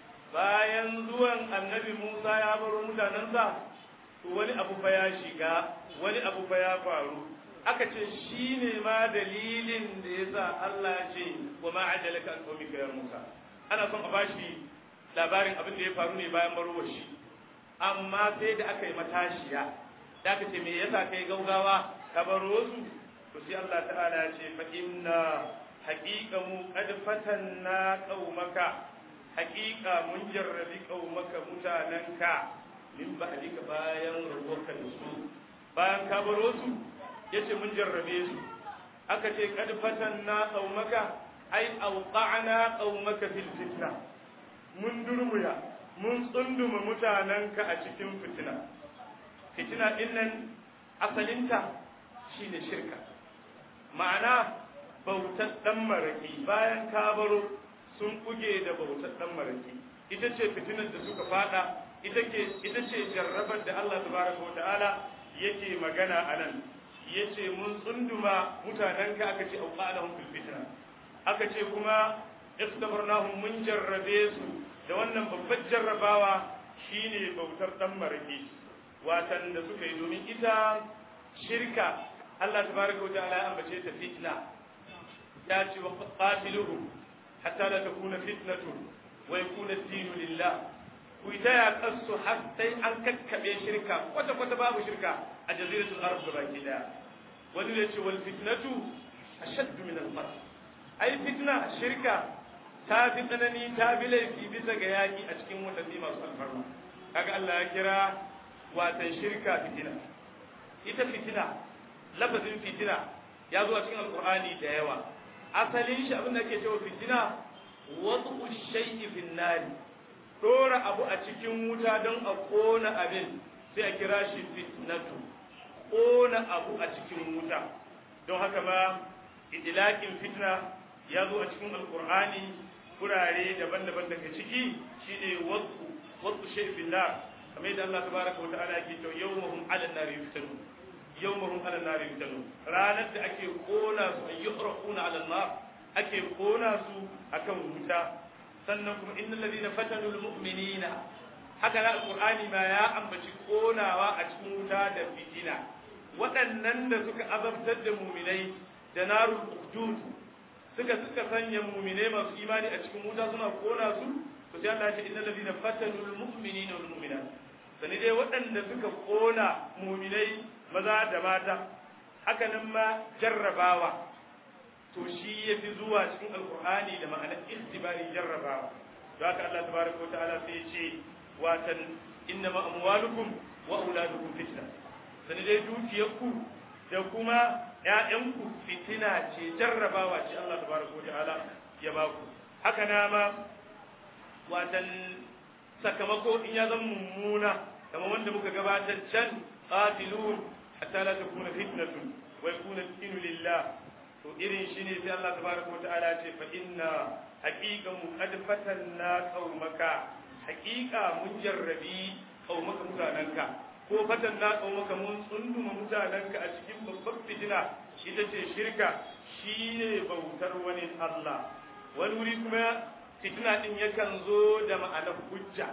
bayan zuwan annabi Musa ya baro mutanensa to wani abu fa ya shiga wani abu fa ya faru aka ce shi ne ma dalilin da ya sa Allah ya ce wa ma ajalaka an qawmika ya Musa ana son a bashi labarin abin da ya faru ne bayan barowar shi amma sai da aka yi matashiya da aka ce me yasa kai gaugawa ka baro su to sai Allah ta'ala ya ce fa inna haqiqa mu qad fatanna qaumaka haqiqa mun jarrabi qaumaka mutananka min ba'dika bayan rabuwarka da su bayan ka baro su yace mun jarrabe su aka ce qad fatanna qaumaka ai awqa'na qaumaka fil fitna mun durmuya mun tsunduma mutananka a cikin fitina fitina dinnan asalinta shine shirka ma'ana bautar dan maraki bayan kabaro sun kuge da bautar dan maraki ita ce fitinar da suka fada ita ke ita ce jarrabar da Allah tabaraka wata'ala yake magana anan yace mun tsunduma mutanenka aka ce auqalahum fil fitna aka ce kuma ikhtabarnahum mun jarrabe su da wannan babbar jarrabawa shine bautar dan maraki watan da suka yi domin ita shirka Allah tabaraka wata'ala ya ambace ta fitna ya ce wa qatiluhum hatta la takuna fitnatun wa yakuna ad-dinu lillah ku ita ya kasu har sai an kakkabe shirka kwata kwata babu shirka a jaziratul arab baki daya wani ne ce wal fitnatu ashadd min al-qatl ai fitna shirka ta fi tsanani ta bi laifi bisa ga yaki a cikin watanni masu alfarma kaga Allah ya kira watan shirka fitina ita fitina lafazin fitina ya zo a cikin alkur'ani da yawa asalin shi abin da ke cewa fitina wasu shay'i fin nari dora abu a cikin wuta don a kona abin sai a kira shi fitnatu kona abu a cikin wuta don haka ma idilakin fitna ya zo a cikin alkur'ani kurare daban-daban daga ciki shine wasu wasu shay'i fin nar kamar yadda Allah tabaraka wa ta'ala yake cewa yawmahum 'ala an-nari yuftanun yawmahum 'ala an-nari yuftanun ranar da ake kona su ayyuhraquna 'ala an-nar ake kona su akan wuta sannan kuma innal ladina fatanu al-mu'minina haka na alqur'ani ma ya ambaci konawa a cikin wuta da fitina waɗannan da suka azabtar da mu'minai da narul uqdud suka suka sanya mu'minai masu imani a cikin wuta suna kona su to sai Allah ya ce innal ladina fatanu al-mu'minina wal mu'minat sani dai waɗanda suka ƙona muminai maza da mata haka nan ma jarrabawa to shi ya fi zuwa cikin alkur'ani da ma'anar istibari jarrabawa da haka Allah tabaraka wa ta'ala sai ya ce watan inna ma amwalukum wa auladukum fitna sani dai dukiyarku da kuma ƴaƴanku fitina ce jarrabawa ce Allah tabaraka wa ta'ala ya ba ku haka na ma watan sakamako in ya zama mummuna kamar wanda muka gabatar can qatilun hatta la takuna fitnatun wa yakuna dinu lillah to irin shi ne sai Allah tabaraka wa ta'ala ce fa inna haqiqan qad fatanna qaumaka haqiqa mun jarrabi qaumaka mutananka ko fatanna qaumaka mun tsunduma mutananka a cikin babbar fitina ita ce shirka shine bautar wani Allah wani wuri kuma fitna din yakan zo da ma'anar hujja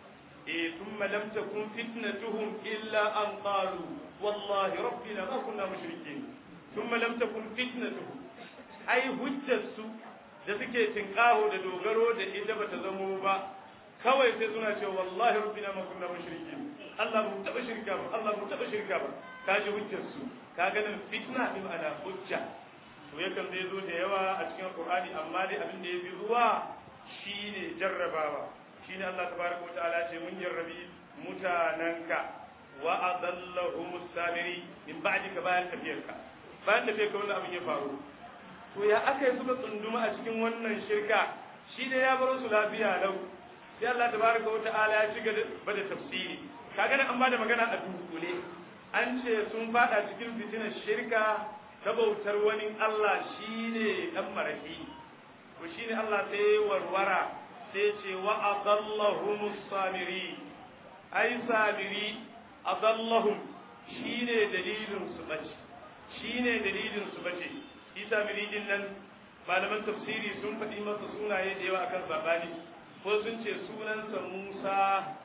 eh thumma lam takun fitnatuhum illa an qalu wallahi rabbina ma kunna mushrikeen thumma lam takun fitnatuhum ai hujjarsu da suke tinkaho da dogaro da ita bata zamo ba kawai sai suna cewa wallahi rabbina ma kunna mushrikin Allah mu taba shirka ba Allah mu taba shirka ba kaji hujjarsu kaga nan fitna bi ma'ana hujja to yakan zai zo da yawa a cikin Qur'ani amma dai abin da yafi zuwa shine jarrabawa shine Allah tabaraka wa ta'ala ce mun jarrabi mutananka wa adallahum samiri min ba'dika bayan tafiyarka bayan tafiyarka wannan abin ya faru to ya aka yi suka tsunduma a cikin wannan shirka shi ne ya baro su lafiya lau sai Allah tabaraka wa ta'ala ya ci gaba da tafsiri kaga nan an bada magana a dunkule an ce sun fada cikin fitinar shirka ta bautar wani Allah shine dan maraki to shine Allah sai warwara sai ce wa adallahum samiri ai samiri adallahum shine dalilin su bace shine dalilin su bace isa miridin nan malaman tafsiri sun faɗi masa sunaye da yawa akan sabani ko sun ce sunansa musa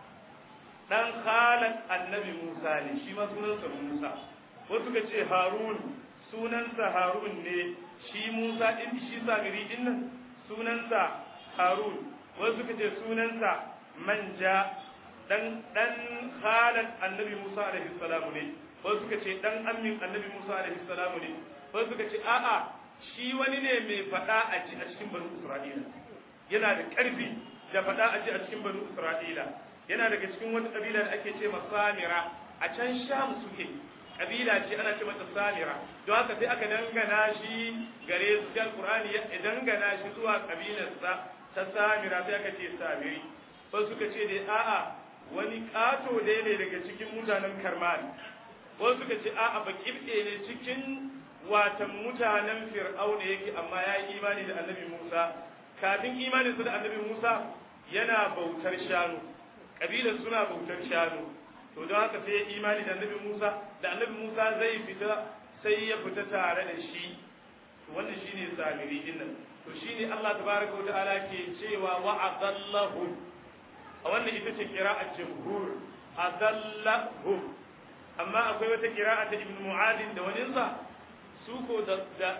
ɗan khalan annabi musa ne shi ma sunansa musa ko suka ce harun sunansa harun ne shi musa ɗin shi samiri ɗin nan sunansa harun ko suka ce sunansa manja ɗan ɗan khalan annabi musa alaihi salamu ne ko suka ce ɗan amin annabi musa alaihi salamu ne wasu suka ce a'a shi wani ne mai faɗa a ji a cikin banu isra'ila yana da ƙarfi da faɗa a ji a cikin banu isra'ila yana daga cikin wata ƙabila da ake ce samira a can sham suke ƙabila ce ana ce mata samira don haka sai aka dangana shi gare su jan qur'ani ya dangana shi zuwa ƙabilarsa ta samira sai aka ce samiri wasu suka ce dai a'a wani ƙato dai ne daga cikin mutanen karman wasu suka ce a'a bakibɗe ne cikin watan mutanen fir'auna yake amma ya yi imani da annabi Musa kafin imaninsa da annabi Musa yana bautar shanu kabilar suna bautar shanu to don haka sai ya imani da annabi Musa da annabi Musa zai fita sai ya fita tare da shi wannan shine samiri din nan to shine Allah tabaraka wa ta'ala ke cewa wa adallahu a wannan ita ce qira'at jumhur adallahu amma akwai wata qira'a ta ibn mu'adin da waninsa su ko da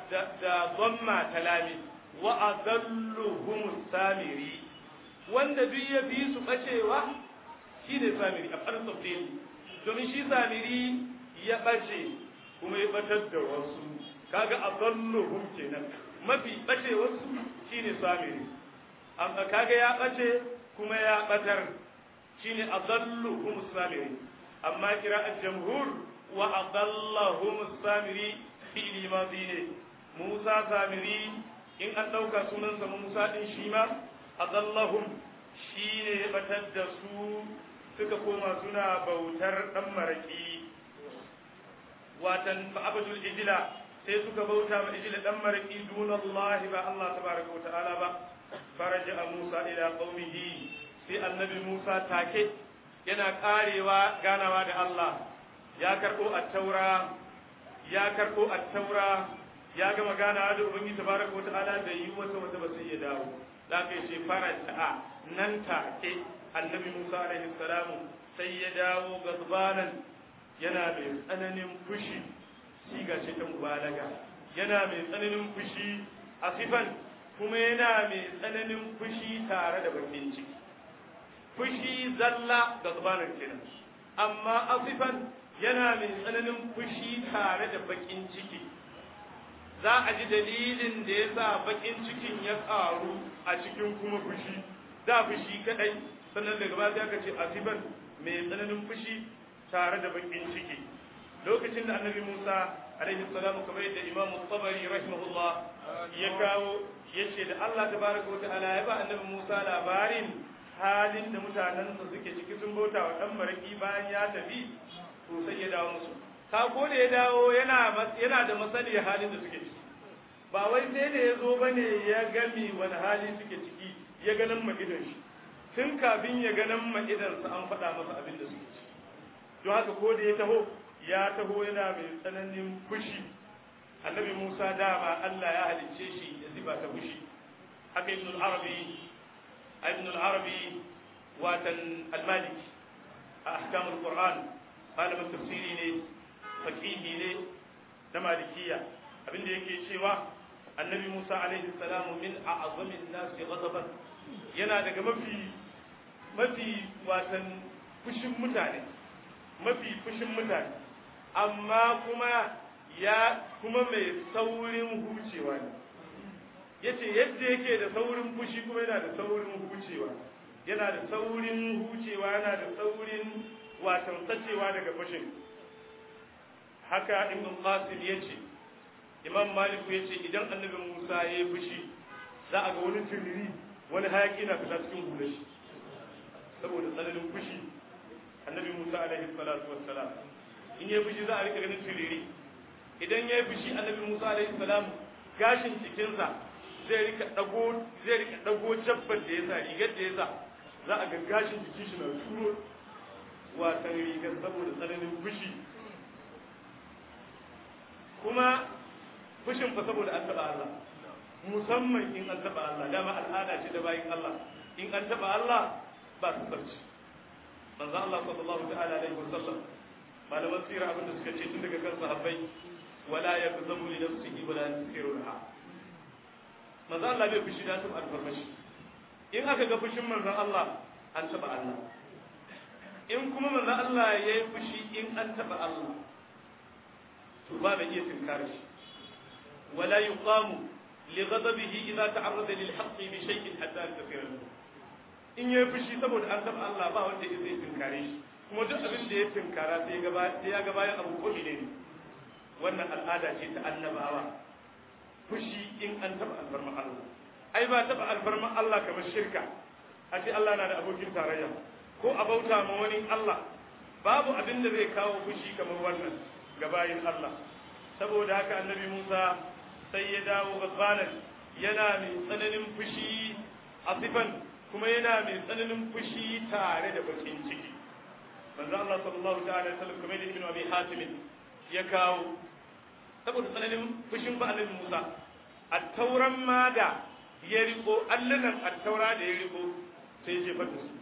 zamma talami wa adalluhum samiri wanda duk ya bi su bacewa shine samiri a farin tafsiri domin shi samiri ya bace kuma ya batar da wasu kaga adalluhum kenan mafi bace wasu shine samiri amma kaga ya bace kuma ya batar shine adalluhum samiri amma kira'at jamhur wa adallahum samiri fi'ili mazi ne Musa samiri in an ɗauka sunansa Musa ɗin shi ma adallahum shi ne ya batar da su suka koma suna bautar ɗan maraƙi watan fa'abadul ijila sai suka bauta ma ijila ɗan maraƙi dunallahi ba Allah tabaraka wa ta'ala ba faraja a Musa ila qaumihi sai annabi Musa take yana karewa ganawa da Allah ya karɓo a taura ya karɓo a taura ya gama gana da ubangi tabaraka wata'ala da yi wata wata ba sai ya dawo da kai ce fara ta'a nan take annabi Musa alaihi salamu sai ya dawo gazbanan yana mai tsananin fushi siga ce ta mubalaga yana mai tsananin fushi a sifan kuma yana mai tsananin fushi tare da bakin ciki fushi zalla gazbanan kenan amma asifan yana mai tsananin fushi tare da bakin ciki za a ji dalilin da ya sa bakin cikin ya karu a cikin kuma fushi da fushi kadai sannan daga ba aka ce asiban mai tsananin fushi tare da bakin ciki lokacin da annabi Musa alaihi salamu kamar yadda Imam Tabari rahimahullah ya kawo yace da Allah tabaraka wa ta'ala ya ba annabi Musa labarin halin da mutanen sa suke ciki sun bauta wa dan maraki bayan ya tafi to sai ya dawo musu ka ko da ya dawo yana yana da masaniya halin da suke ciki ba wai sai da ya zo bane ya gami wani hali suke ciki ya ganin magidan shi tun kafin ya ganin magidansa an faɗa masa abin da suke ciki don haka ko da ya taho ya taho yana mai tsananin fushi annabi Musa dama Allah ya halicce shi da sifa ta fushi haka ibn al-arabi ibn al-arabi watan al-maliki a ahkam al-qur'an malamin tafsiri ne faqihi ne na malikiya abinda yake cewa annabi Musa alaihi salamu min a'zamin nas ghadaban yana daga mafi mafi watan fushin mutane mafi fushin mutane amma kuma ya kuma mai saurin hucewa ne yace yadda yake da saurin fushi kuma yana da saurin hucewa yana da saurin hucewa yana da saurin watan tsacewa daga fushin haka ibn qasim yace imam malik yace idan annabi musa ya yi fushi za a ga wani turiri wani hayaki na fita cikin hular shi saboda tsananin fushi annabi musa alaihi salatu wassalam in ya fushi za a rika ganin turiri idan ya fushi annabi musa alaihi salam gashin cikinsa zai rika dago zai rika dago jabbar da yasa rigar da yasa za a ga gashin jikin shi na turo watan rigar saboda tsananin fushi kuma fushin fa saboda an taba Allah musamman in an taba Allah dama al'ada ce da bayin Allah in an taba Allah ba su sarci manzo Allah sallallahu ta'ala alaihi wasallam malaman sirra abin da suka ce tun daga kan sahabbai wala yakzabu li nafsihi wala yusirruha manzo Allah bai fushi da taba alfarmashi in aka ga fushin manzo Allah an taba Allah in kuma manzo Allah yayi fushi in an taba Allah to ba mai iya tinkare shi ولا يقام لغضبه إذا تعرض للحق بشيء حتى يستغفر له in ya fushi saboda an taba Allah ba wanda ya zai tinkare shi kuma duk abin da ya tinkara sai ya ga bayan abu ko ne wannan al'ada ce ta annabawa fushi in an taba alfarma Allah ai ba taba alfarma Allah kamar shirka a ce Allah na da abokin tarayya ko a bauta ma wani Allah babu abin da zai kawo fushi kamar wannan ga bayin Allah saboda haka annabi Musa sai ya dawo gabanan yana mai tsananin fushi a sifan kuma yana mai tsananin fushi tare da bakin ciki manzo Allah sallallahu ta'ala alaihi wasallam kamar ibn Abi Hatim ya kawo saboda tsananin fushin ba annabi Musa at-tauran ma da ya riko allanan at-taura da ya riko sai ya jefa su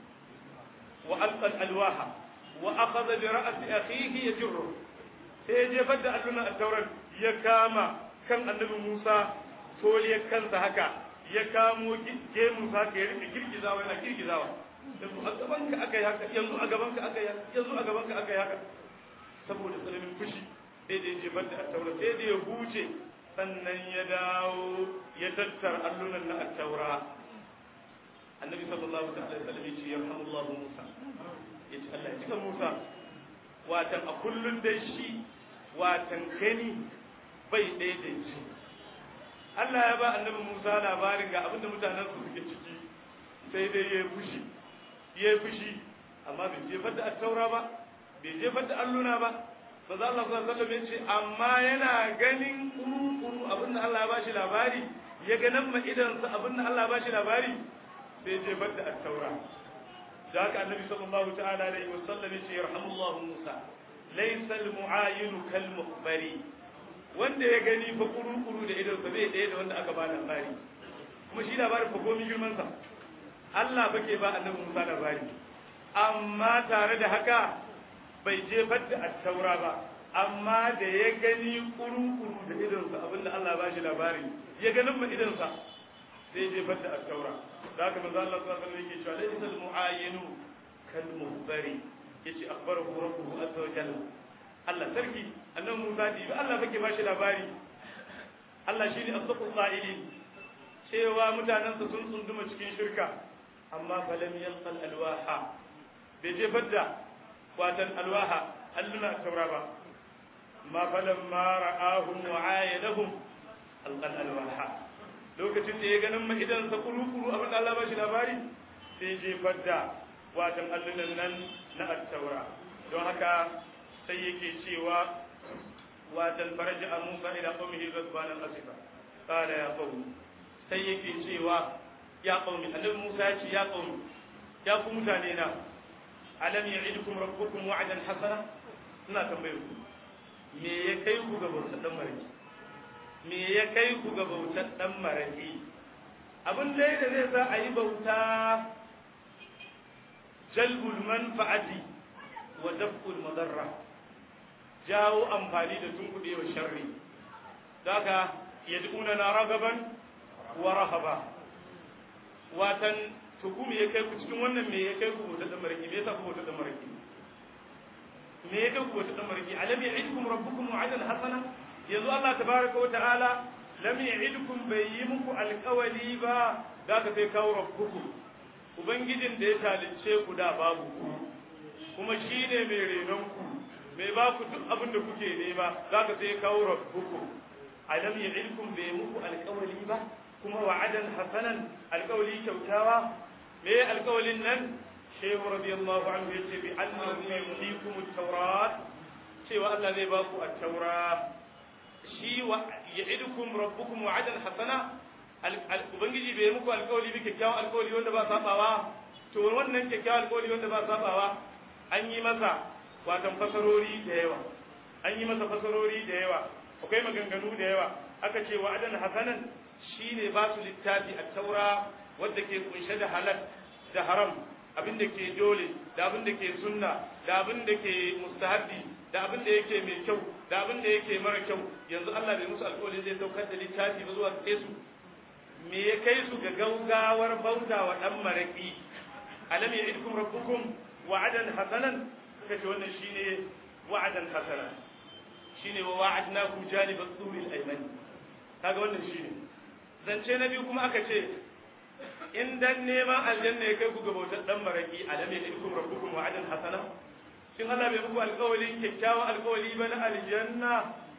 wa alqa al-alwaha wa akhadha bi ra'si akhihi yajru sai ya jefar da allunan at-tauran ya kama kan annabi Musa toliyar kansa haka ya kamo gemun sa ka ya rike girgizawa yana girgizawa yanzu a gaban ka aka yi haka yanzu a gaban ka aka yi haka yanzu a gaban ka aka yi haka saboda tsananin fushi sai da ya jefar da attaura sai da ya huce sannan ya dawo ya tattara allunan na attaura annabi sallallahu alaihi wasallam ya ce yarhamullahu Musa ya ce Allah ya cika Musa watan a kullun dai shi watan gani bai ɗaya da ji Allah ya ba annabi Musa labarin ga abinda mutanen su suke ciki sai dai ya fushi ya fushi amma bai jefar da attaura ba bai jefar da alluna ba ba za Allah sallallahu alaihi wasallam ce amma yana ganin kuru-kuru abinda Allah ya ba shi labari ya ga nan ma'idansa abinda Allah ya ba shi labari sai jefar da attaura da haka annabi sallallahu ta'ala alaihi wasallam ya ce yarhamullahu Musa laysa al-mu'ayinu kal mukhbari wanda ya gani fa kuru-kuru da idonsa zai ɗaya da wanda aka ba labari kuma shi labarin fa komi girmansa Allah fa ke ba annabi Musa labari amma tare da haka bai jefar da attaura ba amma da ya gani kuru-kuru da idonsa abinda Allah ba shi labari ya ganin ma idonsa sai jefar da attaura da haka manzo Allah sallallahu alaihi wasallam yake cewa laysa al-mu'ayyinu kal muhbari yace akhbarahu rabbuhu azza wa jalla Allah sarki annan Musa ji Allah bake ba shi labari Allah shi ne asdaqul qa'ilin cewa mutanen su sun tsunduma cikin shirka amma falam yalqal alwaha bai je fadda watan alwaha alluna taura ba ma falam ma ra'ahum wa ayadahum alqal alwaha lokacin da ya ganin ma idan sa kuru-kuru abin da Allah ba shi labari sai je fadda watan allunan nan na at-taura don haka sai yake cewa watan faraja a Musa ila qaumihi ghadbanan asifa qala ya qaumi sai yake cewa ya qaumi annabi Musa ya ce ya qaumi ya ku mutane na alam ya'idukum rabbukum wa'dan hasana ina tambayar ku me ya kai ku ga bautar dan mariki me ya kai ku ga bautar dan maraki abin dai da zai sa a yi bauta jalbul manfa'ati wa daf'ul madarra jawo amfani da tunkuɗe wa sharri daga yad'una na ragaban wa rahaba watan tukumi ya kai ku cikin wannan me ya kai ku bautar dan maraki me yasa ku bautar dan maraki me ya kai ku bautar dan maraki alam ya'idukum rabbukum wa'adan hasana yanzu Allah tabaraka wa ta'ala lam ya'idukum bai yi muku alƙawali ba za ka sai kawo rabbukum ubangijin da ya talince ku da babu ku kuma shine mai renon ku mai ba ku duk abin da kuke nema za ka sai kawo rabbukum alam ya'idukum bai muku alƙawali ba kuma wa'adan hasanan alƙawali kyautawa me alƙawalin nan shehu radiyallahu anhu yace bi annahu yuhyikum at-taurat cewa Allah zai ba ku at-taura shi wa ya'idukum rabbukum wa'adan hasana ubangiji bai muku alƙawari bi kyakkyawan alƙawari wanda ba sabawa to wannan kyakkyawan alƙawari wanda ba sabawa an yi masa watan fasarori da yawa an yi masa fasarori da yawa akwai maganganu da yawa aka ce wa'adan hasanan shine ba su littafi a taura wadda ke kunshe da halal da haram abin da ke dole da abin da ke sunna da abin da ke mustahabbi da abin da yake mai kyau da abin da yake mara kyau yanzu Allah bai musu alƙawari zai saukar da littafi ba zuwa gare su me ya kai su ga gaugawar bauta wa dan maraki alam ya'idukum rabbukum wa'adan hasanan suka ce wannan shine wa'adan hasana shine wa wa'adnakum janibat turil aymani kaga wannan shine zance na biyu kuma aka ce in dan neman aljanna ya kai ku ga bautar dan maraki alam ya'idukum rabbukum wa'adan hasana shin Allah bai muku alƙawarin kyakkyawan alƙawari ba na aljanna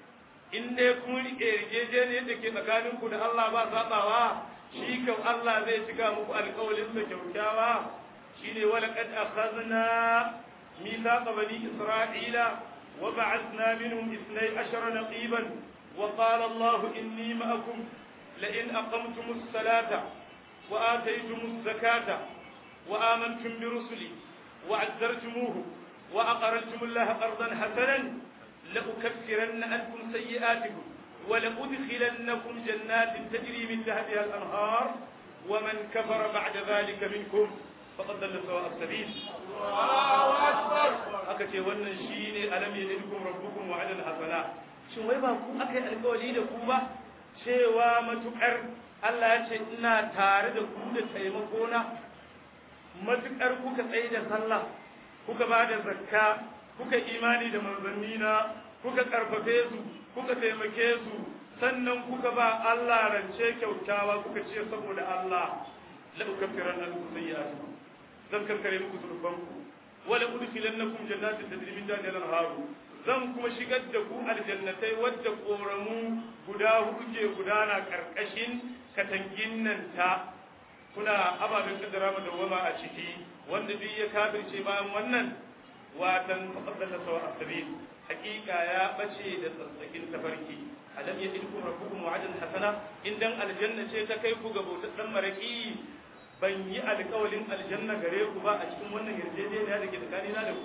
in dai kun rike yarjejeniyar da ke tsakanin ku da Allah ba sabawa shi kan Allah zai cika muku alƙawarin sa kyakkyawa shine wala qad akhadna mithaqa bani isra'ila wa ba'athna minhum 12 naqiban wa qala Allah inni ma'akum la in aqamtumus salata wa ataytumus zakata wa amantum bi rusuli wa 'azzartumuhu وأقرضتم الله قرضا حسنا لأكفرن عنكم سيئاتكم ولأدخلنكم جنات تجري من تحتها الأنهار ومن كفر بعد ذلك منكم فقد ضل سواء السبيل الله أكبر أكتي wannan shine alam yadikum rabbukum wa'adan hasana shin wai ba ku aka yi alƙawari da ku ba cewa matukar Allah ya ce ina tare da ku da taimako na matukar kuka tsaye da sallah kuka ba da zakka kuka imani da manzannina kuka karfafe su kuka taimake su sannan kuka ba Allah rance kyautawa kuka ce saboda Allah la ukaffiran ankum sayyi'atikum zan kankare muku zunubanku wala udkhilannakum jannatin tajri min tahtiha al-anhar zan kuma shigar da ku aljannatai wadda koramu guda hudu ke gudana karkashin katangin nan ta kuna ababen kaddara da wama a ciki wanda duk ya kafirce bayan wannan watan faqadalla sawa asabil hakika ya bace da tsatsakin tafarki alam yadilkum rabbukum wa'adan hasana indan aljanna ce ta kai ku ga bautar dan maraki ban yi alƙawalin aljanna gare ku ba a cikin wannan yarjejeniya da ke tsakanina da ku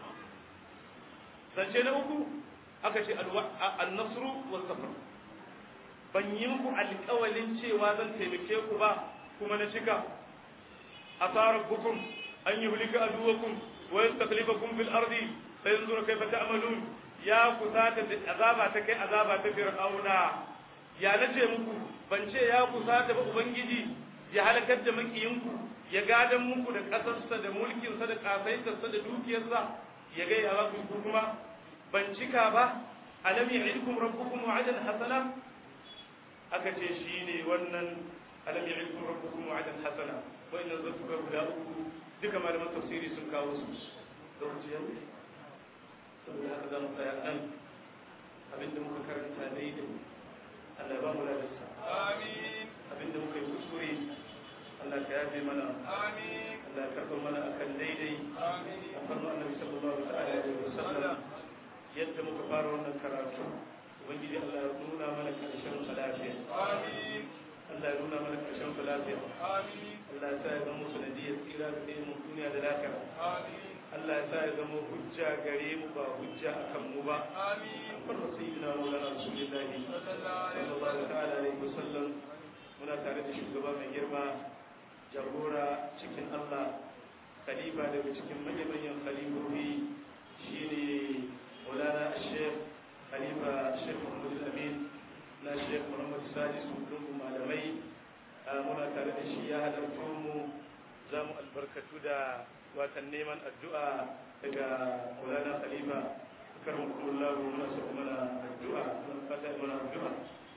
zance na uku aka ce al-nasru was safar ban yi muku alƙawalin cewa zan taimake ku ba kuma na cika asarabukum an yuhlika aduwakum wa yastakhlifakum fil ardi fayanzura kayfa ta'malun ya kusata da azaba ta kai azaba ta fir'auna ya nace muku ban ce ya kusata ba ubangiji ya halakar da makiyinku ya gadan muku da kasarsa da mulkinsa da kasaitarsa da dukiyarsa ya ga ya ku kuma ban cika ba alam ya'idukum rabbukum wa'adan hasana aka ce shine wannan alam ya'idukum rabbukum wa'adan hasana wa inna zatuka guda uku duka malaman tafsiri sun kawo su lokaci yau saboda haka za mu tsaya nan abinda muka karanta daidai Allah ba mu ladarsa Amin. abinda muka yi kuskure Allah ka yafe mana Amin. Allah ya karɓar mana akan daidai Amin. a farko annabi sallallahu alaihi wa sallam yadda muka fara wannan karatu ubangiji Allah ya nuna mana karshen sa lafiya Amin. Allah ya nuna mana karshen sa lafiya Amin. Allah ya sa ya zama sanadiyar tsira da ɗaya mu duniya da lafiya Amin. Allah ya sa ya zama hujja gare mu ba hujja akan mu ba آمين farma sayyidina maulana rasulullahi sallallahu ta'ala alaihi wasallam muna tare da shugaba mai girma jagora cikin Allah khalifa daga cikin manyan khalifofi shine maulana sheikh khalifa sheikh muhammad amin na sheikh muhammad sadis dukkan malamai muna tare da shi ya halarta mu za mu albarkatu da watan neman addu'a daga maulana khalifa karmakum Allah muna so mana addu'a muna fata mana addu'a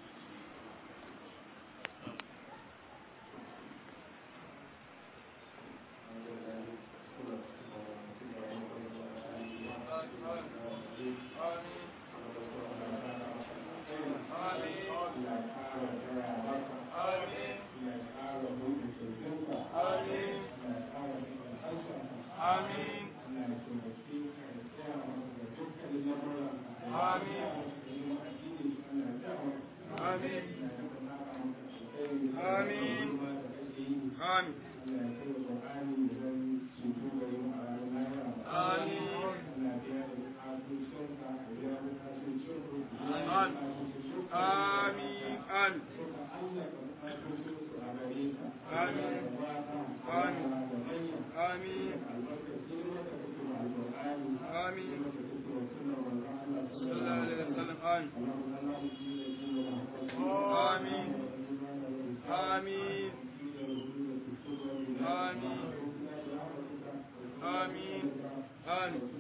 آمين آمين آمين آمين آمين آمين آمين آمين آمين آمين صلى الله عليه وسلم آمين آمين آمين آمين آمين آمين